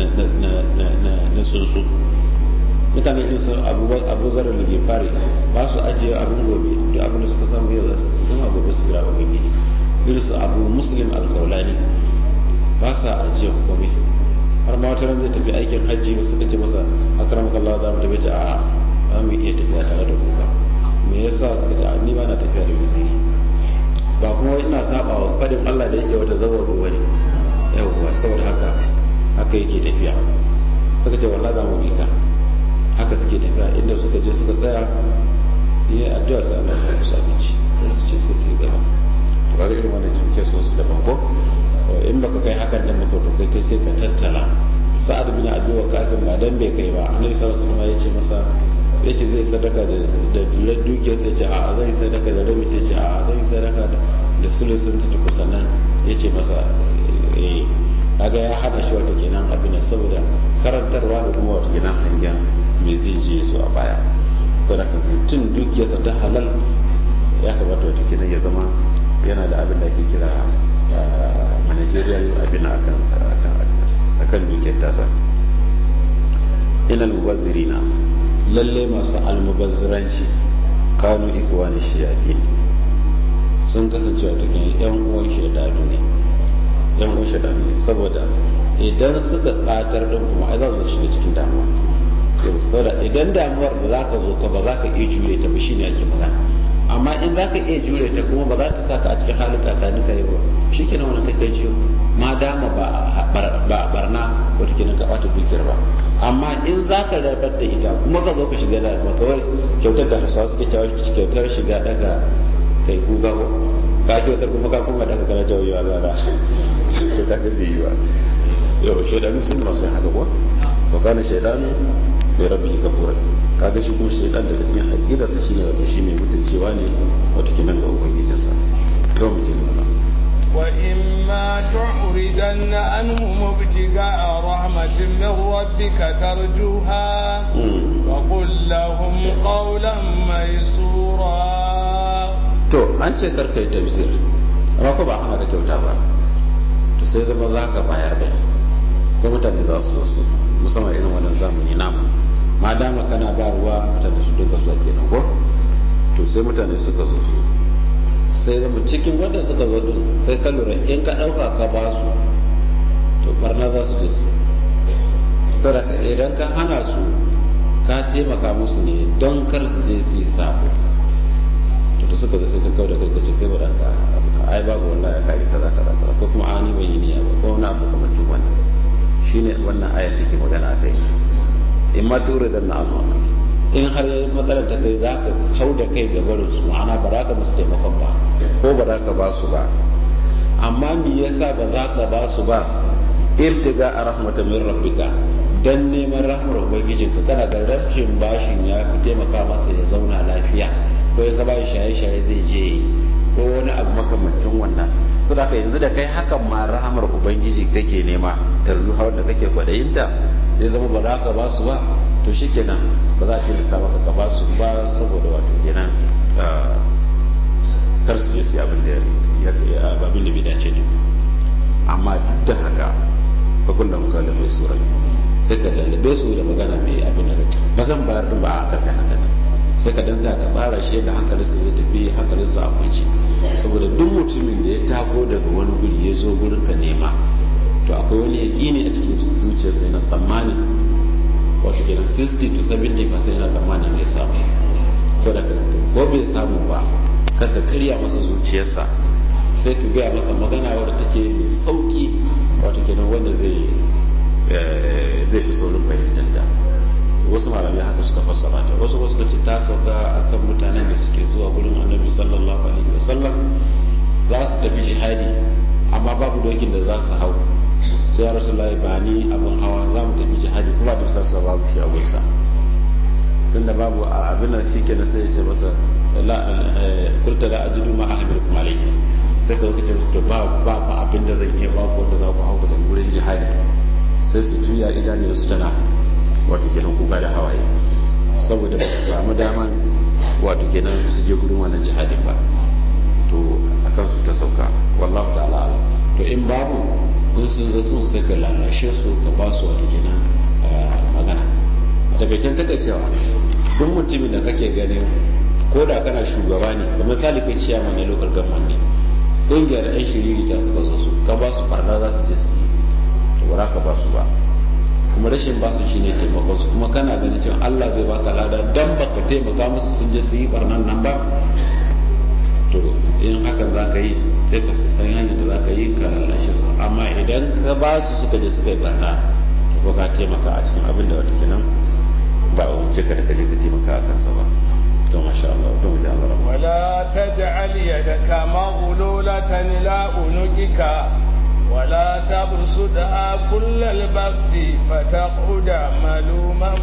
Speaker 2: na tsuntsu mutane irin su abu zarar da fari ba su ajiye abin gobe duk abin da suka samu yau za su zama gobe su gira ubangiji irin su abu muslim alkaulani ba sa ajiye komai har ma wata zai tafi aikin hajji wasu kace masa akram kallah za mu tafi ta a za mu iya tafiya tare da kuka me yasa suka ce ni ba na tafiya da waziri ba kuma ina saba wa fadin Allah da yake wata zawar ruwa ne yawwa saboda haka haka yake tafiya suka ce wallahi za mu bi ka haka suke tafiya inda suka je suka tsaya yi addu'a sai Allah ya musu abinci sai su ce sai su yi gaba to kaga irin wannan su ke so su da banko in baka kai hakan da maka to kai kai sai ka tattala sa'ad bin abi waqas ba dan bai kai ba annabi sallallahu alaihi wasallam ya ce masa ya ce zai sadaka da da dukiyar sai ce a zai sadaka da rabi ta ce a zai sadaka da sulusun ta tuku sannan ya ce masa eh kaga ya hana shi wata kenan abin saboda karantarwa da kuma wata kenan hangen me zai je su a baya to da mutum dukiyarsa ta halal ya kamata wata kenan ya zama yana da abin da ake kira managerial abin akan akan dukiyar tasa ilal mubazzirina lalle masu almubazziranci kanu ikwani shiyadi sun kasance wata kenan yan uwan shaidanu ne yan uwan shaidanu ne saboda idan suka katar din kuma ai za su shiga cikin damuwa yau saboda idan damuwar da za ka zo ka ba za ka iya jure ta ba shine ake magana amma in za ka iya jure ta kuma ba za ta saka a cikin halin kakani ka yi ba shi kenan wani kai kai ciwo ma dama ba barna wata kenan ka bata dukiyar ba amma in za ka rabar da ita kuma ka zo ka shiga da ba kawai kyautar da hausawa suke cewa kyautar shiga daga kai kuka ko ka kyautar kuma ka kuma daga kana jawo yawa zara to ka ga bai yi ba yau shaidanu sun masu haka ko wa kana shaidanu bai rabbi kafura kaga shi kuma shaidan daga cikin aqidarsa shine wato shi mai mutuncewa ne wato kenan ga ubangijinsa to mu ji mana
Speaker 1: وإما تعرضن عنهم ابتغاء رحمة من ربك ترجوها فقل لهم قولا ميسورا
Speaker 2: to an ce karka yi tafsir amma ko ba hana ka kyauta ba to sai zama za ka bayar bai ko mutane za su so su musamman irin wannan zamani namu ma dama kana ba ruwa mutane su duka zuwa kenan ko to sai mutane suka zo su sai zama cikin wanda suka zo din sai ka lura in ka ɗauka ka ba su to barna za su je su saboda idan ka hana su ka taimaka musu ne don kar su je su yi sabo to da suka zo sai ka kawo da kai ka ce kai ba ɗanka ai babu wallahi ya kare kaza kaza kaza ko kuma ani bai yi niyya ba ko wani abu kamar cikin wannan shine wannan ayar take magana a kai in ma tura da na amma in har matsalar ta kai za ka hau da kai ga barin su ma'ana ba za ka musu taimakon ba ko ba za ka ba su ba amma me yasa ba za ka ba su ba irtiga a rahmatan min rabbika dan neman rahmar ubangijinka kana ga rashin bashin ya fi taimaka masa ya zauna lafiya ko ya gaba shaye-shaye zai je ko wani abu makamancin wannan so da yanzu da kai hakan ma rahamar ubangiji kake nema yanzu har da kake kwadayinta zai zama ba za ka ba su ba to shikenan ba za a tilasta maka ka ba su ba saboda wato kenan kar su je su abin da abin da bai dace ne amma duk da haka bakun da muka lalle sura sai ka lallabe su da magana mai abin da ba zan bayar din ba a karkai haka nan sai ka danta ka tsara shi yadda hankalinsa zai tafi hankalinsa a kwanci saboda duk mutumin da ya tako daga wani guri ya zo gurin ka nema to akwai wani yaƙini a cikin zuciyarsa yana tsammani wato kenan 60 to 70 percent yana tsammanin zai samu so da ko bai samu ba karka karya masa zuciyarsa sai ka gaya masa magana wadda take mai sauki wato kenan wanda zai zai fi saurin fahimtar ta wasu malamai haka suka fassara ta wasu wasu ce ta sauka akan mutanen da suke zuwa gurin annabi sallallahu alaihi wasallam za su tafi jihadi amma babu dokin da za su hau sai ya rasu ba ni abin hawa za mu tafi jihadi kuma da sassa babu shi a gunsa tunda babu abin nan shi kenan sai ya ce masa kurta da ajidu ma ahmir kuma alaihi sai ka lokacin su ba ba ba abin da zan iya ba ku wanda za ku hau da wurin jihadi sai su juya idanun su tana wato kenan kuka da hawaye saboda ba su samu daman wato kenan su je gudun wannan jihadin ba to akan su ta sauka wallahu ta'ala ala to in babu in sun zo sun sai ka lalashe su ka ba su wato kenan magana a takaicen takaicewa duk mutumin da kake ganin ko da kana shugaba ne ga misali kai ciyaman na local government ne ƙungiyar 'yan shiriri ta suka zo su ka ba su farna za su je su yi to ba ka ba su ba kuma rashin ba su shine taimakon su kuma kana ganin cewa Allah zai baka lada dan baka taimaka musu sun je su yi barnan nan ba to in hakan za ka yi sai ka san hanyar da za ka yi ka lalashe su amma idan ka ba su suka je suka yi barna to ka taimaka a cikin abin da wata kenan ba a wuce ka da kaje ka taimaka a kansa ba to masha Allah to muji Allah
Speaker 1: wala taj'al yadaka maghlulatan ila unukika ولا تبسطها كل البسط فتقعد ملوما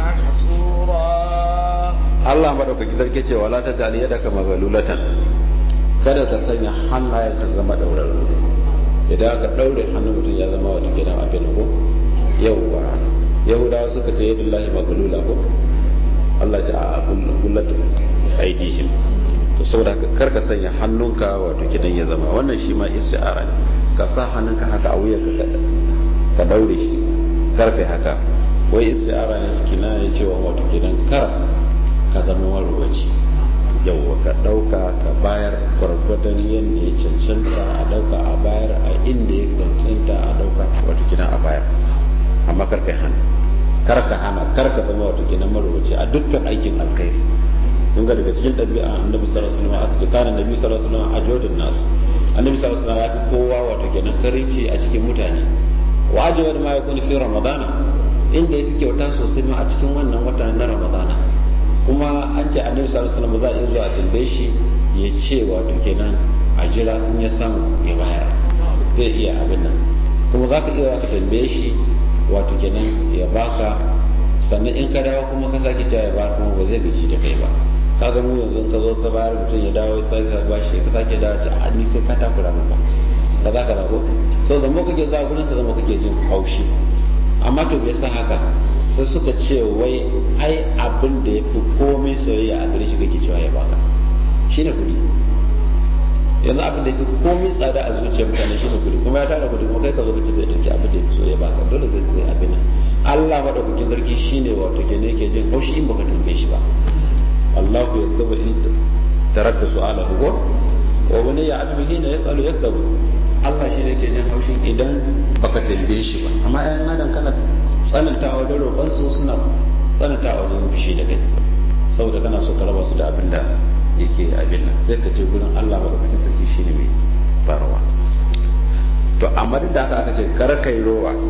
Speaker 1: محسورا
Speaker 2: Allah madaukaki sarki ce wala ta daliya daga magalulatan kada ka sanya hannayen ka zama daurarru idan ka daure hannun mutum ya zama wata kenan abin ko yauwa yahudawa suka ce yadda lahi magalula ko Allah ce a kullatu aidihim to saboda kar ka sanya hannunka wato kidan ya zama wannan shi ma isti'ara ne ka sa hannunka haka a wuyanka ka daure shi kar kai haka wai isti'ara ne suke na ne cewa wato kenan kar ka zama marubaci yauwa ka dauka ka bayar gwargwadon yadda ya cancanta a dauka a bayar a inda ya cancanta a dauka wato kenan a bayar amma kar kai hana kar ka hana kar ka zama wato kenan marubaci a dukkan aikin alkhairi kun ga daga cikin ɗabi'a annabi sallallahu alaihi wasallam aka ce kana annabi sallallahu alaihi wasallam ajodin nas annabi sallallahu alaihi wasallam ya fi kowa wato kenan karinci a cikin mutane wa ajwad ma yakun fi ramadana inda yake kyauta sosai ma a cikin wannan wata na ramadana kuma an ce annabi sallallahu alaihi wasallam za a iya zuwa tambaye shi ya ce wato kenan a jira in ya samu ya bayar zai iya abin nan kuma za ka iya ka tambaye shi wato kenan ya baka sannan in ka dawo kuma ka sake cewa ya bayar kuma ba zai gaji da kai ba kaga mu yanzu ka zo ka bayar mutum ya dawo sai ka bashi ka sake dawo ta a ni kai ka takura maka ka za ka dago so zama kake zuwa gurin sa zama kake jin haushi amma to bai san haka sai suka ce wai ai abin da ya fi komai soyayya a gare shi kake cewa ya baka shine kudi yanzu abin da ya fi komai tsada a zuciyar mutane shine kudi kuma ya tara kudi kuma kai ka zo kace zai dauki abin da ya fi so ya baka dole zai zai abin nan Allah madaukakin sarki shine wato kenan yake jin haushi in baka tambaye shi ba Allah ya yadda in tarakta su'alahu ko wa wani ya adu hina yasalu yakdabu Allah shi ne yake jin haushin idan baka tambaye shi ba amma ayan adam kana tsanantawa da roƙon su suna tsanantawa wajen fushi da kai saboda kana so ka raba su da abin da yake abin nan sai ka je gurin Allah madaukakin sarki shine mai farawa to amma duk da haka aka ce kar kai rowa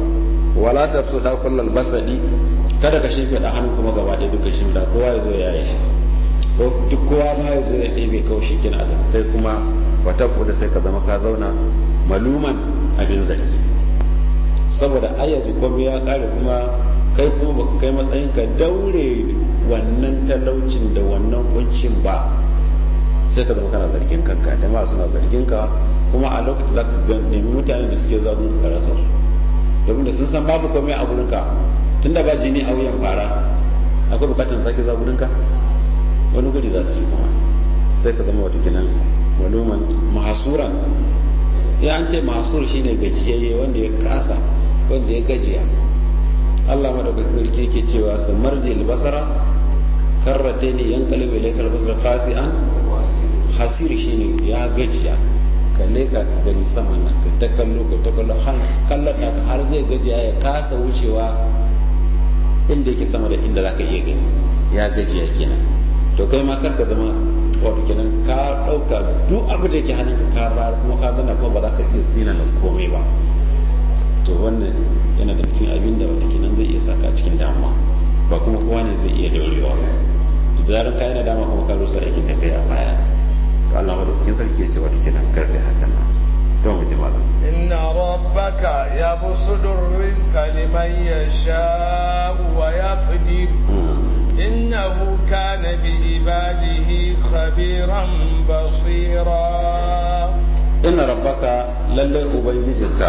Speaker 2: wala tafsuda kullal basadi kada ka shimfiɗa hannun kuma gaba ɗaya duka shimfiɗa kowa ya zo ya yi shi ko duk kowa ma ya zo ya ɗebe kawai shi kina da kai kuma wata da sai ka zama ka zauna maluman abin zargi saboda ayyaji komai ya ƙare kuma kai kuma baka kai matsayin ka daure wannan talaucin da wannan kuncin ba sai ka zama kana zargin kanka da ma suna zargin ka kuma a lokacin za ka nemi mutane da suke zagun ka rasa su domin da sun san babu komai a gurinka tun da ba jini a wuyan fara akwai bukatar sake zuwa gurinka wani guri za su yi kuma sai ka zama wata kinan maluman mahasuran ya an ce mahasur shine gajiyayye wanda ya kasa wanda ya gajiya Allah madaukakin sarki yake cewa su marji albasara karrate ne yan kalibu ilaikal basara khasi'an hasir shine ya gajiya kalle ka gani saman nan ka ta kallo ka ta kallo har kallon da har zai gajiya ya kasa wucewa inda yake sama da inda zaka iya gani ya gajiya kenan to kai ma kar ka zama wato kenan ka dauka duk abu da yake hannunka ka bayar kuma ka zana kuma ba za ka iya tsina da komai ba to wannan yana da cikin abin da wata kenan zai iya saka cikin damuwa ba kuma kowa ne zai iya daurewa da zaran ka yana dama kuma ka rusa aikin da kai a baya to Allah madaukakin sarki ya ce wata kenan karbe hakan nan don mu ji malam
Speaker 1: إن ربك يبسط الرزق لمن يشاء ويقدر إنه كان بعباده خبيرا بصيرا
Speaker 2: إن ربك للي أبنجزك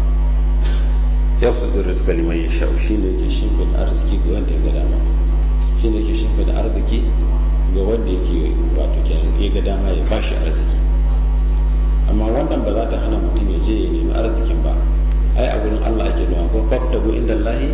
Speaker 2: يبسط الرزق لمن يشاء شين yake shimfin arziki ga wanda ya ga dama shine yake shimfin arziki ga wanda yake wato kenan ya ga dama ya bashi arziki amma wannan ba za ta hana mutum ya je ya nemi arzikin ba ai a gurin Allah ake nuna ko fabtagu inda Allah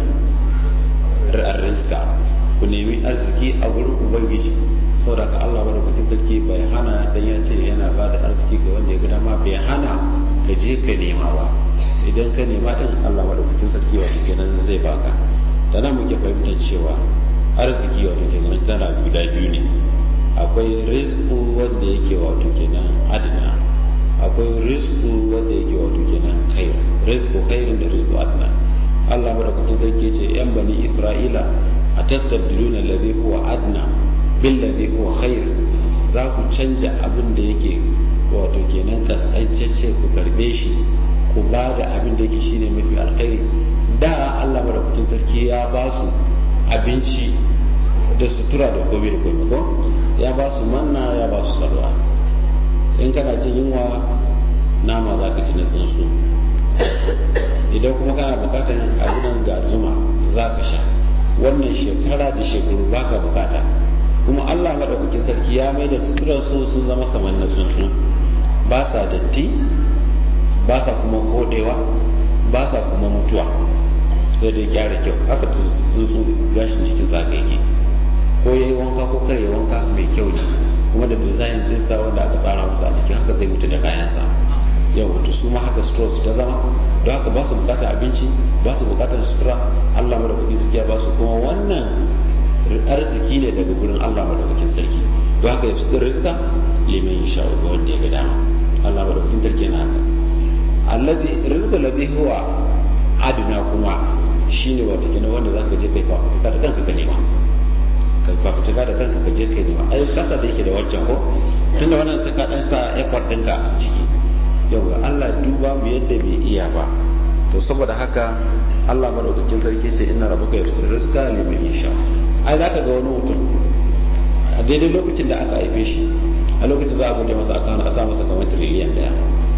Speaker 2: rizqa ku nemi arziki a gurin ubangiji saboda ka Allah bada kuɗin sarki bai hana dan ya ce yana ba da arziki ga wanda ya ga dama bai hana ka je ka nema ba idan ka nema din Allah bada kuɗin sarki wato kenan zai baka da nan muke fahimtar cewa arziki wato kenan kana guda biyu ne akwai rizqu wanda yake wato kenan adna akwai rizqu wanda yake wato kenan khair rizqu khairin da rizqu adna Allah madaukakin sarki ce yan bani Isra'ila a tastabdiluna alladhi huwa adna bil ladhi huwa khair za ku canja abin da yake wato kenan kaskancacce ku karbe shi ku ba da abin da yake shine mafi alkhairi da Allah madaukakin sarki ya ba su abinci da sutura da komai da komai ko ya ba su manna ya ba su salwa in kana jin yunwa nama za ka ci na tsuntsu idan kuma kana bukatar abinan ga zuma za ka sha wannan shekara da shekaru ba ka bukata kuma allah maɗaukakin sarki ya mai da suturar su sun zama kamar na tsuntsu ba sa datti ba sa kuma kodewa ba sa kuma mutuwa sai da gyara kyau haka tsuntsu gashin jikin sa yake ko yayi wanka ko kare wanka mai kyau ne kuma da design ɗinsa wanda aka tsara musu a cikin haka zai mutu da kayansa yau wato su ma haka sutura su ta zama don haka ba su bukatar abinci ba su bukatar sutura Allah madaukakin sarki ya ba su kuma wannan arziki ne daga gurin Allah madaukakin sarki don haka ya fitar rizka liman ya sha'u ga wanda ya ga dama Allah madaukakin sarki yana haka alladhi rizqu alladhi huwa adna kuma shine wato kenan wanda zaka je kai fafutuka da kanka ka nema kai fafutuka da kanka ka je kai nema ai kasa da yake da wancan ko tunda wannan sai ka dan sa effort ɗinka a ciki yau ga Allah duba mu yadda bai iya ba to saboda haka Allah madaukakin sarki ce inna rabbuka yabsutu rizqa liman yasha ai zaka ga wani mutum a daidai lokacin da aka haife shi a lokacin za a bude masa akawun a sa masa kamar tiriliyan daya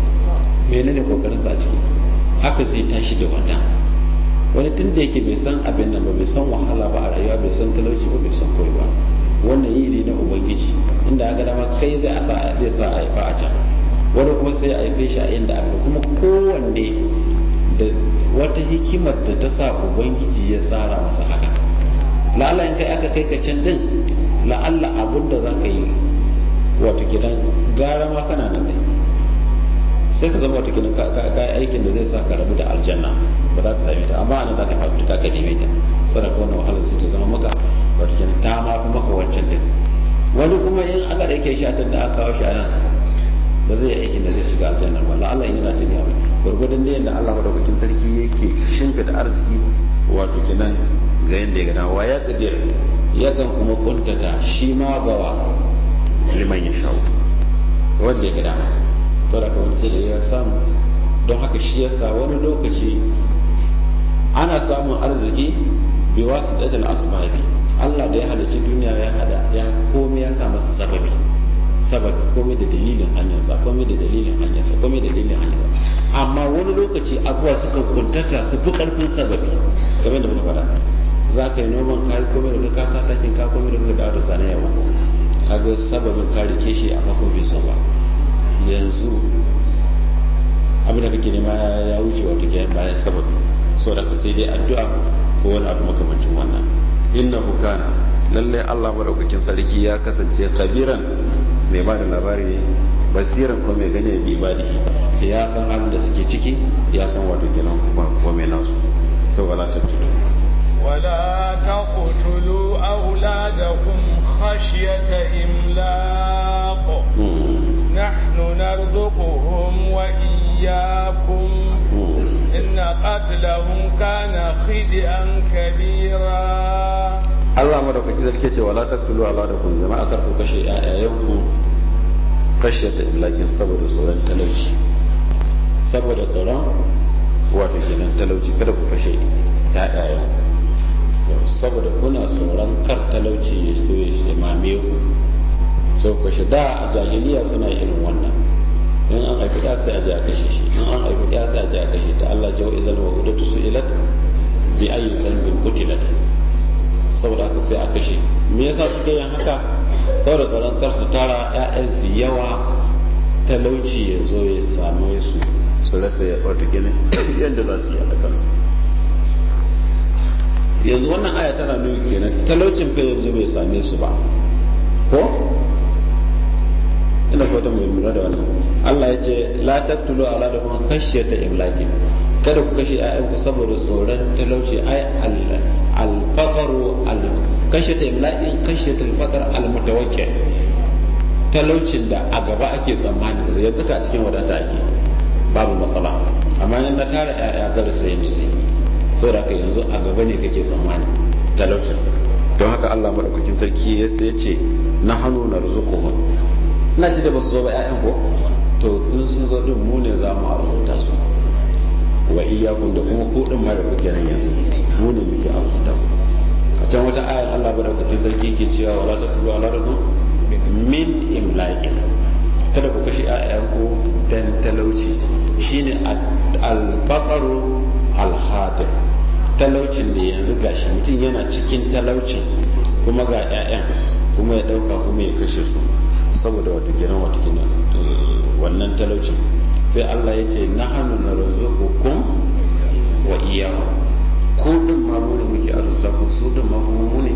Speaker 2: menene kokarin sa a ciki haka zai tashi da wannan wani tun da yake bai san abin nan ba bai san wahala ba a rayuwa bai san talauci ba bai san koyi ba wannan yi ne na ubangiji inda aka dama kai zai a zai sa a haifa a can wani kuma sai a haife shi a inda aka kuma kowanne da wata hikimar da ta sa ubangiji ya tsara masa haka la'alla in kai aka kai ka can din la'alla abin da za ka yi wato gidan gara ma kana nan dai sai ka zama wata gidan ka yi aikin da zai sa ka rabu da aljanna ba za ka same ta amma ana za ka fafi ka ka neme ta sadaka wannan wahalar sai ta zama maka wato gidan ta ma fi maka wancan din wani kuma in aka ɗauke shi a can da aka kawo shi a nan ba zai yi aikin da zai shiga aljanna ba la'alla in yana cin yawa gwargwadon da yadda Allah madaukakin sarki yake shimfida arziki wato kenan ga yadda ya gana wa ya kadir yakan kuma kuntata shi ma gawa liman ya shawo wanda ya gada to da kawai sai da ya samu don haka shi yasa wani lokaci ana samun arziki bi wasu dadal asbabi Allah da ya halicci duniya ya hada ya komai ya sa masa sababi sababi komai da dalilin hanyarsa komai da dalilin hanyarsa komai da dalilin hanyarsa amma wani lokaci abuwa suka kuntata su fi karfin sababi kamar da muka faɗa za ka yi noman kayi komai da ka sa takin ka komai da ka dawo da sani yawa kaga sababin ka rike shi a mako bai so ba yanzu abin da kake nema ya wuce wato ke bayan sababi so da ka sai dai addu'a ko wani abu makamancin wannan innahu kana lallai Allah madaukakin sarki ya kasance kabiran mai ba da labari basiran ko mai gane bi ibadihi ya san halin da suke ciki ya san wato kenan kuma ko mai nasu to wala tabtudu
Speaker 1: ولا تقتلوا أولادكم خشية إملاق نحن نرزقهم وإياكم إن قتلهم كان خدئا كبيرا
Speaker 2: Allah madaukaki zarke ce wala taqtulu auladakum jama'a kar ku kashe ƴaƴayenku kashe ta imlakin saboda tsoron talauci saboda tsoron wato kenan talauci kada ku kashe ƴaƴayenku saboda kuna tsoron kar talauci ya so ya mame ku so kashe da a jahiliya suna irin wannan in an haifi ɗa sai a je a kashe shi in an haifi ɗa sai a je a kashe ta Allah jawo izal wa udatu su'ilat bi ayyi sanbin qutilat saboda haka sai a kashe me yasa suke yin haka saboda tsoron kar su tara ƴaƴan su yawa talauci ya zo ya samu su su rasa ya ɓarta ginin yadda za su yi a kansu yanzu wannan aya tana nuna kenan talaucin fa yanzu bai same su ba ko ina fata mai lura da wannan Allah ya ce la taqtulu ala da kuma khashyata imlaki kada ku kashe ƴaƴanku saboda tsoron talauci ai al-faqru al khashyata imlaki khashyata al-faqr al-mutawakkil talaucin da a gaba ake tsammani yanzu ka cikin wadata ake babu matsala amma in na tara ƴaƴa zan sai musu saboda haka yanzu a gaba ne kake tsammani talaucin don haka Allah madaukakin sarki ya ce na hannu na rizuquhum ina ci da basu zo ba ƴaƴan ko to in sun zo din mu ne za mu arzuta su wa iyyakum da kuma ku din ma da kuke nan yanzu mu ne muke arzuta ku a can wata ayar Allah madaukakin sarki ke cewa wala taqulu ala rabbikum min imlaqin kada ku kashe ƴaƴanku dan talauci shine al-faqru al-hadir talaucin da yanzu gashi mutum yana cikin talaucin kuma ga 'ya'yan kuma ya dauka kuma ya kashe su saboda wata kenan wata kenan wannan talaucin sai Allah ya ce na hannu na razuqukum wa iyyahu ko din ma mu ne muke arzuta ku su din ma kuma mu ne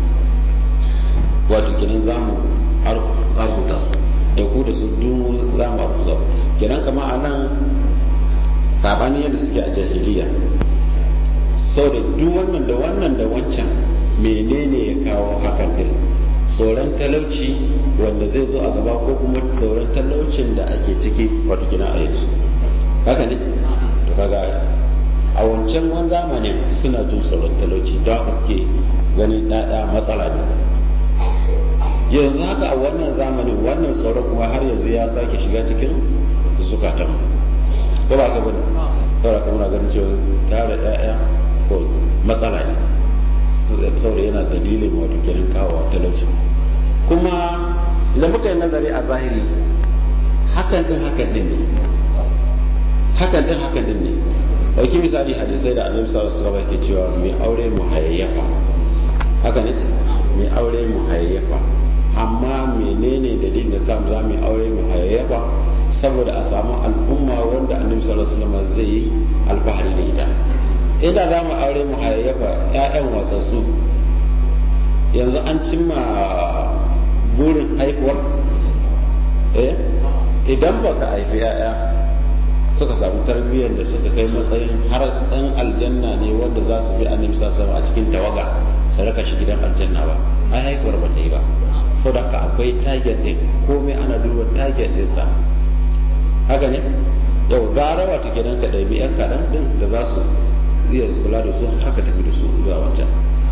Speaker 2: wato kenan zamu arzuta su da ku da su dumu za mu arzuta kenan kama a nan sabanin yadda suke a jahiliya saboda duk wannan da wannan da wancan menene ya kawo hakan din tsoron talauci wanda zai zo a gaba ko kuma tsoron talaucin da ake ciki wato kina a yanzu haka ne to kaga a wancan wani zamanin suna jin tsoron talauci don haka suke ganin ɗaɗa matsala ne yanzu haka a wannan zamanin wannan tsoron kuma har yanzu ya sake shiga cikin zukatan ko ba ka bane saboda kuma na ganin cewa tare ɗaya ko matsala ne saboda yana dalilin wato kenan kawo talauci kuma idan muka yi nazari a zahiri hakan din hakan din ne hakan din hakan din ne ɗauki misali hadisai da annabi sallallahu alaihi wasallam ke cewa mai aure mu hayayyafa haka ne mai aure mu hayayyafa amma menene dalilin da samu za mu aure mu hayayyafa saboda a samu al'umma wanda annabi sallallahu alaihi wasallam zai yi alfahari da ita ina za mu aure mu hayayyafa ƴaƴan wasassu yanzu an cimma burin haihuwar eh idan baka haifi ƴaƴa suka samu tarbiyyar da suka kai matsayin har ɗan aljanna ne wanda za su bi annabi sallallahu alaihi a cikin tawaga su raka shi gidan aljanna ba ai haihuwar ba ta yi ba saboda haka akwai target din komai ana duba target ɗinsa haka ne yau gara wata kenan ka ɗabi yan kaɗan ɗin da za su iya kula da su haka tafi da su zuwa wancan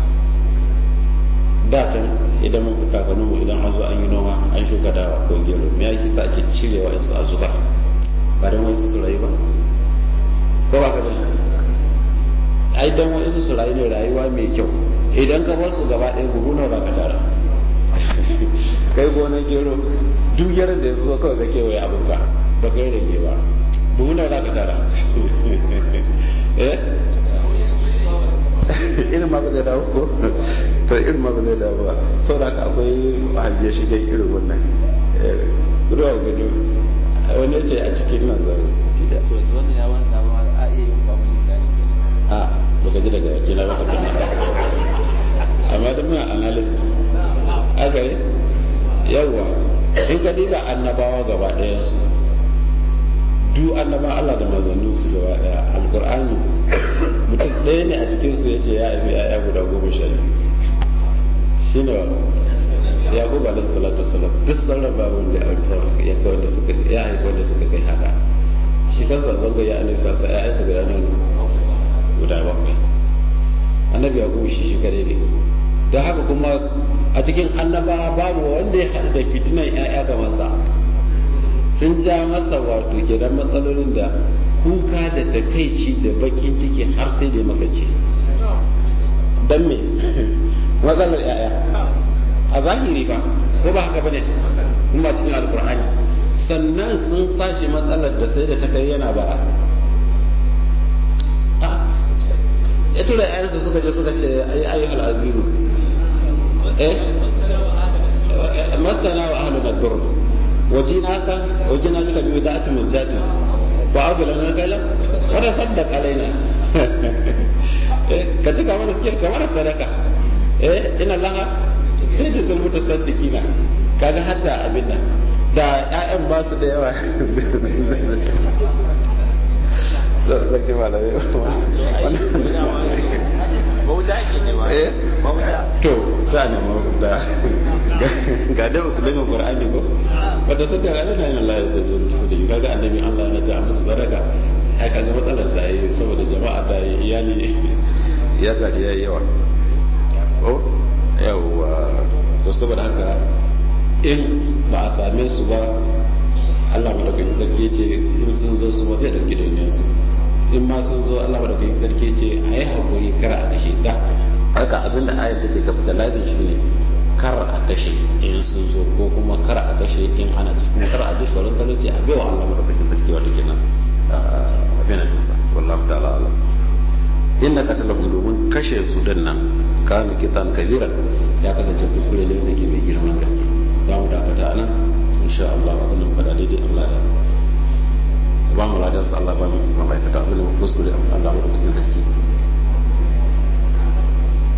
Speaker 2: da can idan mun kakannin mu idan an zo an yi noma an shuka dawa ko gero me yake sa ake cirewa yansu a zuba ba don wani su rayu ba ko ba ka bane ai dan wani su rayu ne rayuwa mai kyau idan ka bar su gaba ɗaya buhu nawa za ka tara kai gonar gero duk yaran da ya zo kawai ka kewaye abinka ba kai rage ba buhu nawa za ka tara eh irin ma ba zai dawo ko to irin ma ba zai dawo ba sau da akwai hajjiyar shigen irin wannan ruwa gudu wani ce a cikin nan zaro gida a baka ji daga wakila ba ka gani amma da muna analysis aka yi yawwa in ka diba annabawa gaba ɗayan su duk annaba Allah da manzannin su gaba ɗaya alkur'ani mutum ɗaya ne a cikin su yace ya haifi ya'ya guda goma sha biyu shine yaqub alaihi salatu wasalam duk sauran babu wanda ya aure ya kai wanda suka ya haifi wanda suka kai haka shi kansa zanga ya annabi sassa ya'yansa guda nawa guda bakwai annabi yaqub shi shi kare ne don haka kuma a cikin annaba babu wanda ya haɗu da fitinan ya'ya ga masa sun ja masa wato kenan matsalolin da kuka da takaici da bakin ciki har sai da makaci don me matsalar ya'ya a zahiri ba ko ba haka bane kuma cikin alkur'ani sannan sun sashi matsalar da sai da ta kai yana bara ya tura yayansa suka je suka ce ayi ayyuhal azizu eh masana wa ahluna dur wajinaka wajina bika bi wada'ati muzjatin wa abulana kala wa tasaddaq alaina eh ka cika mana suke kamar sadaka eh ina laha sai da sun mutu saddikina kaga hatta abin nan da ƴaƴan ba su da yawa zaki malamai
Speaker 1: bauta ke ne ba
Speaker 2: eh
Speaker 1: bauta
Speaker 2: to sa ne da ga dai usulun qur'ani ko wata sadda ga nan Allah ya tazo su da kaga annabi Allah ya ta musu sadaka ai kaga matsalar ta yi saboda jama'a ta yi iyali ya ga da yawa ko yawa to saboda haka in ba a same su ba Allah madaukakin sarki ce in sun zo su ba zai dauki dauniyar su in ma sun zo Allah madaukakin sarki ce a yi haƙuri kar a kashe da haka abinda ayar da ke capitalizing shi ne kar a kashe in sun zo ko kuma kar a kashe in ana cikin kar a ji tsoron talauci a baiwa Allah madaukakin sarki wata kenan abin da sa wallahu ta'ala alam inna qatalahum domin kashe su din nan kana kitan kabiran ya kasance kuskure ne da ke mai girman gaske za mu dakata anan insha Allah abin da fada daidai Allah ya ba mu ladan sa Allah ba mu ma'aikata abin da kuskure Allah mu da sarki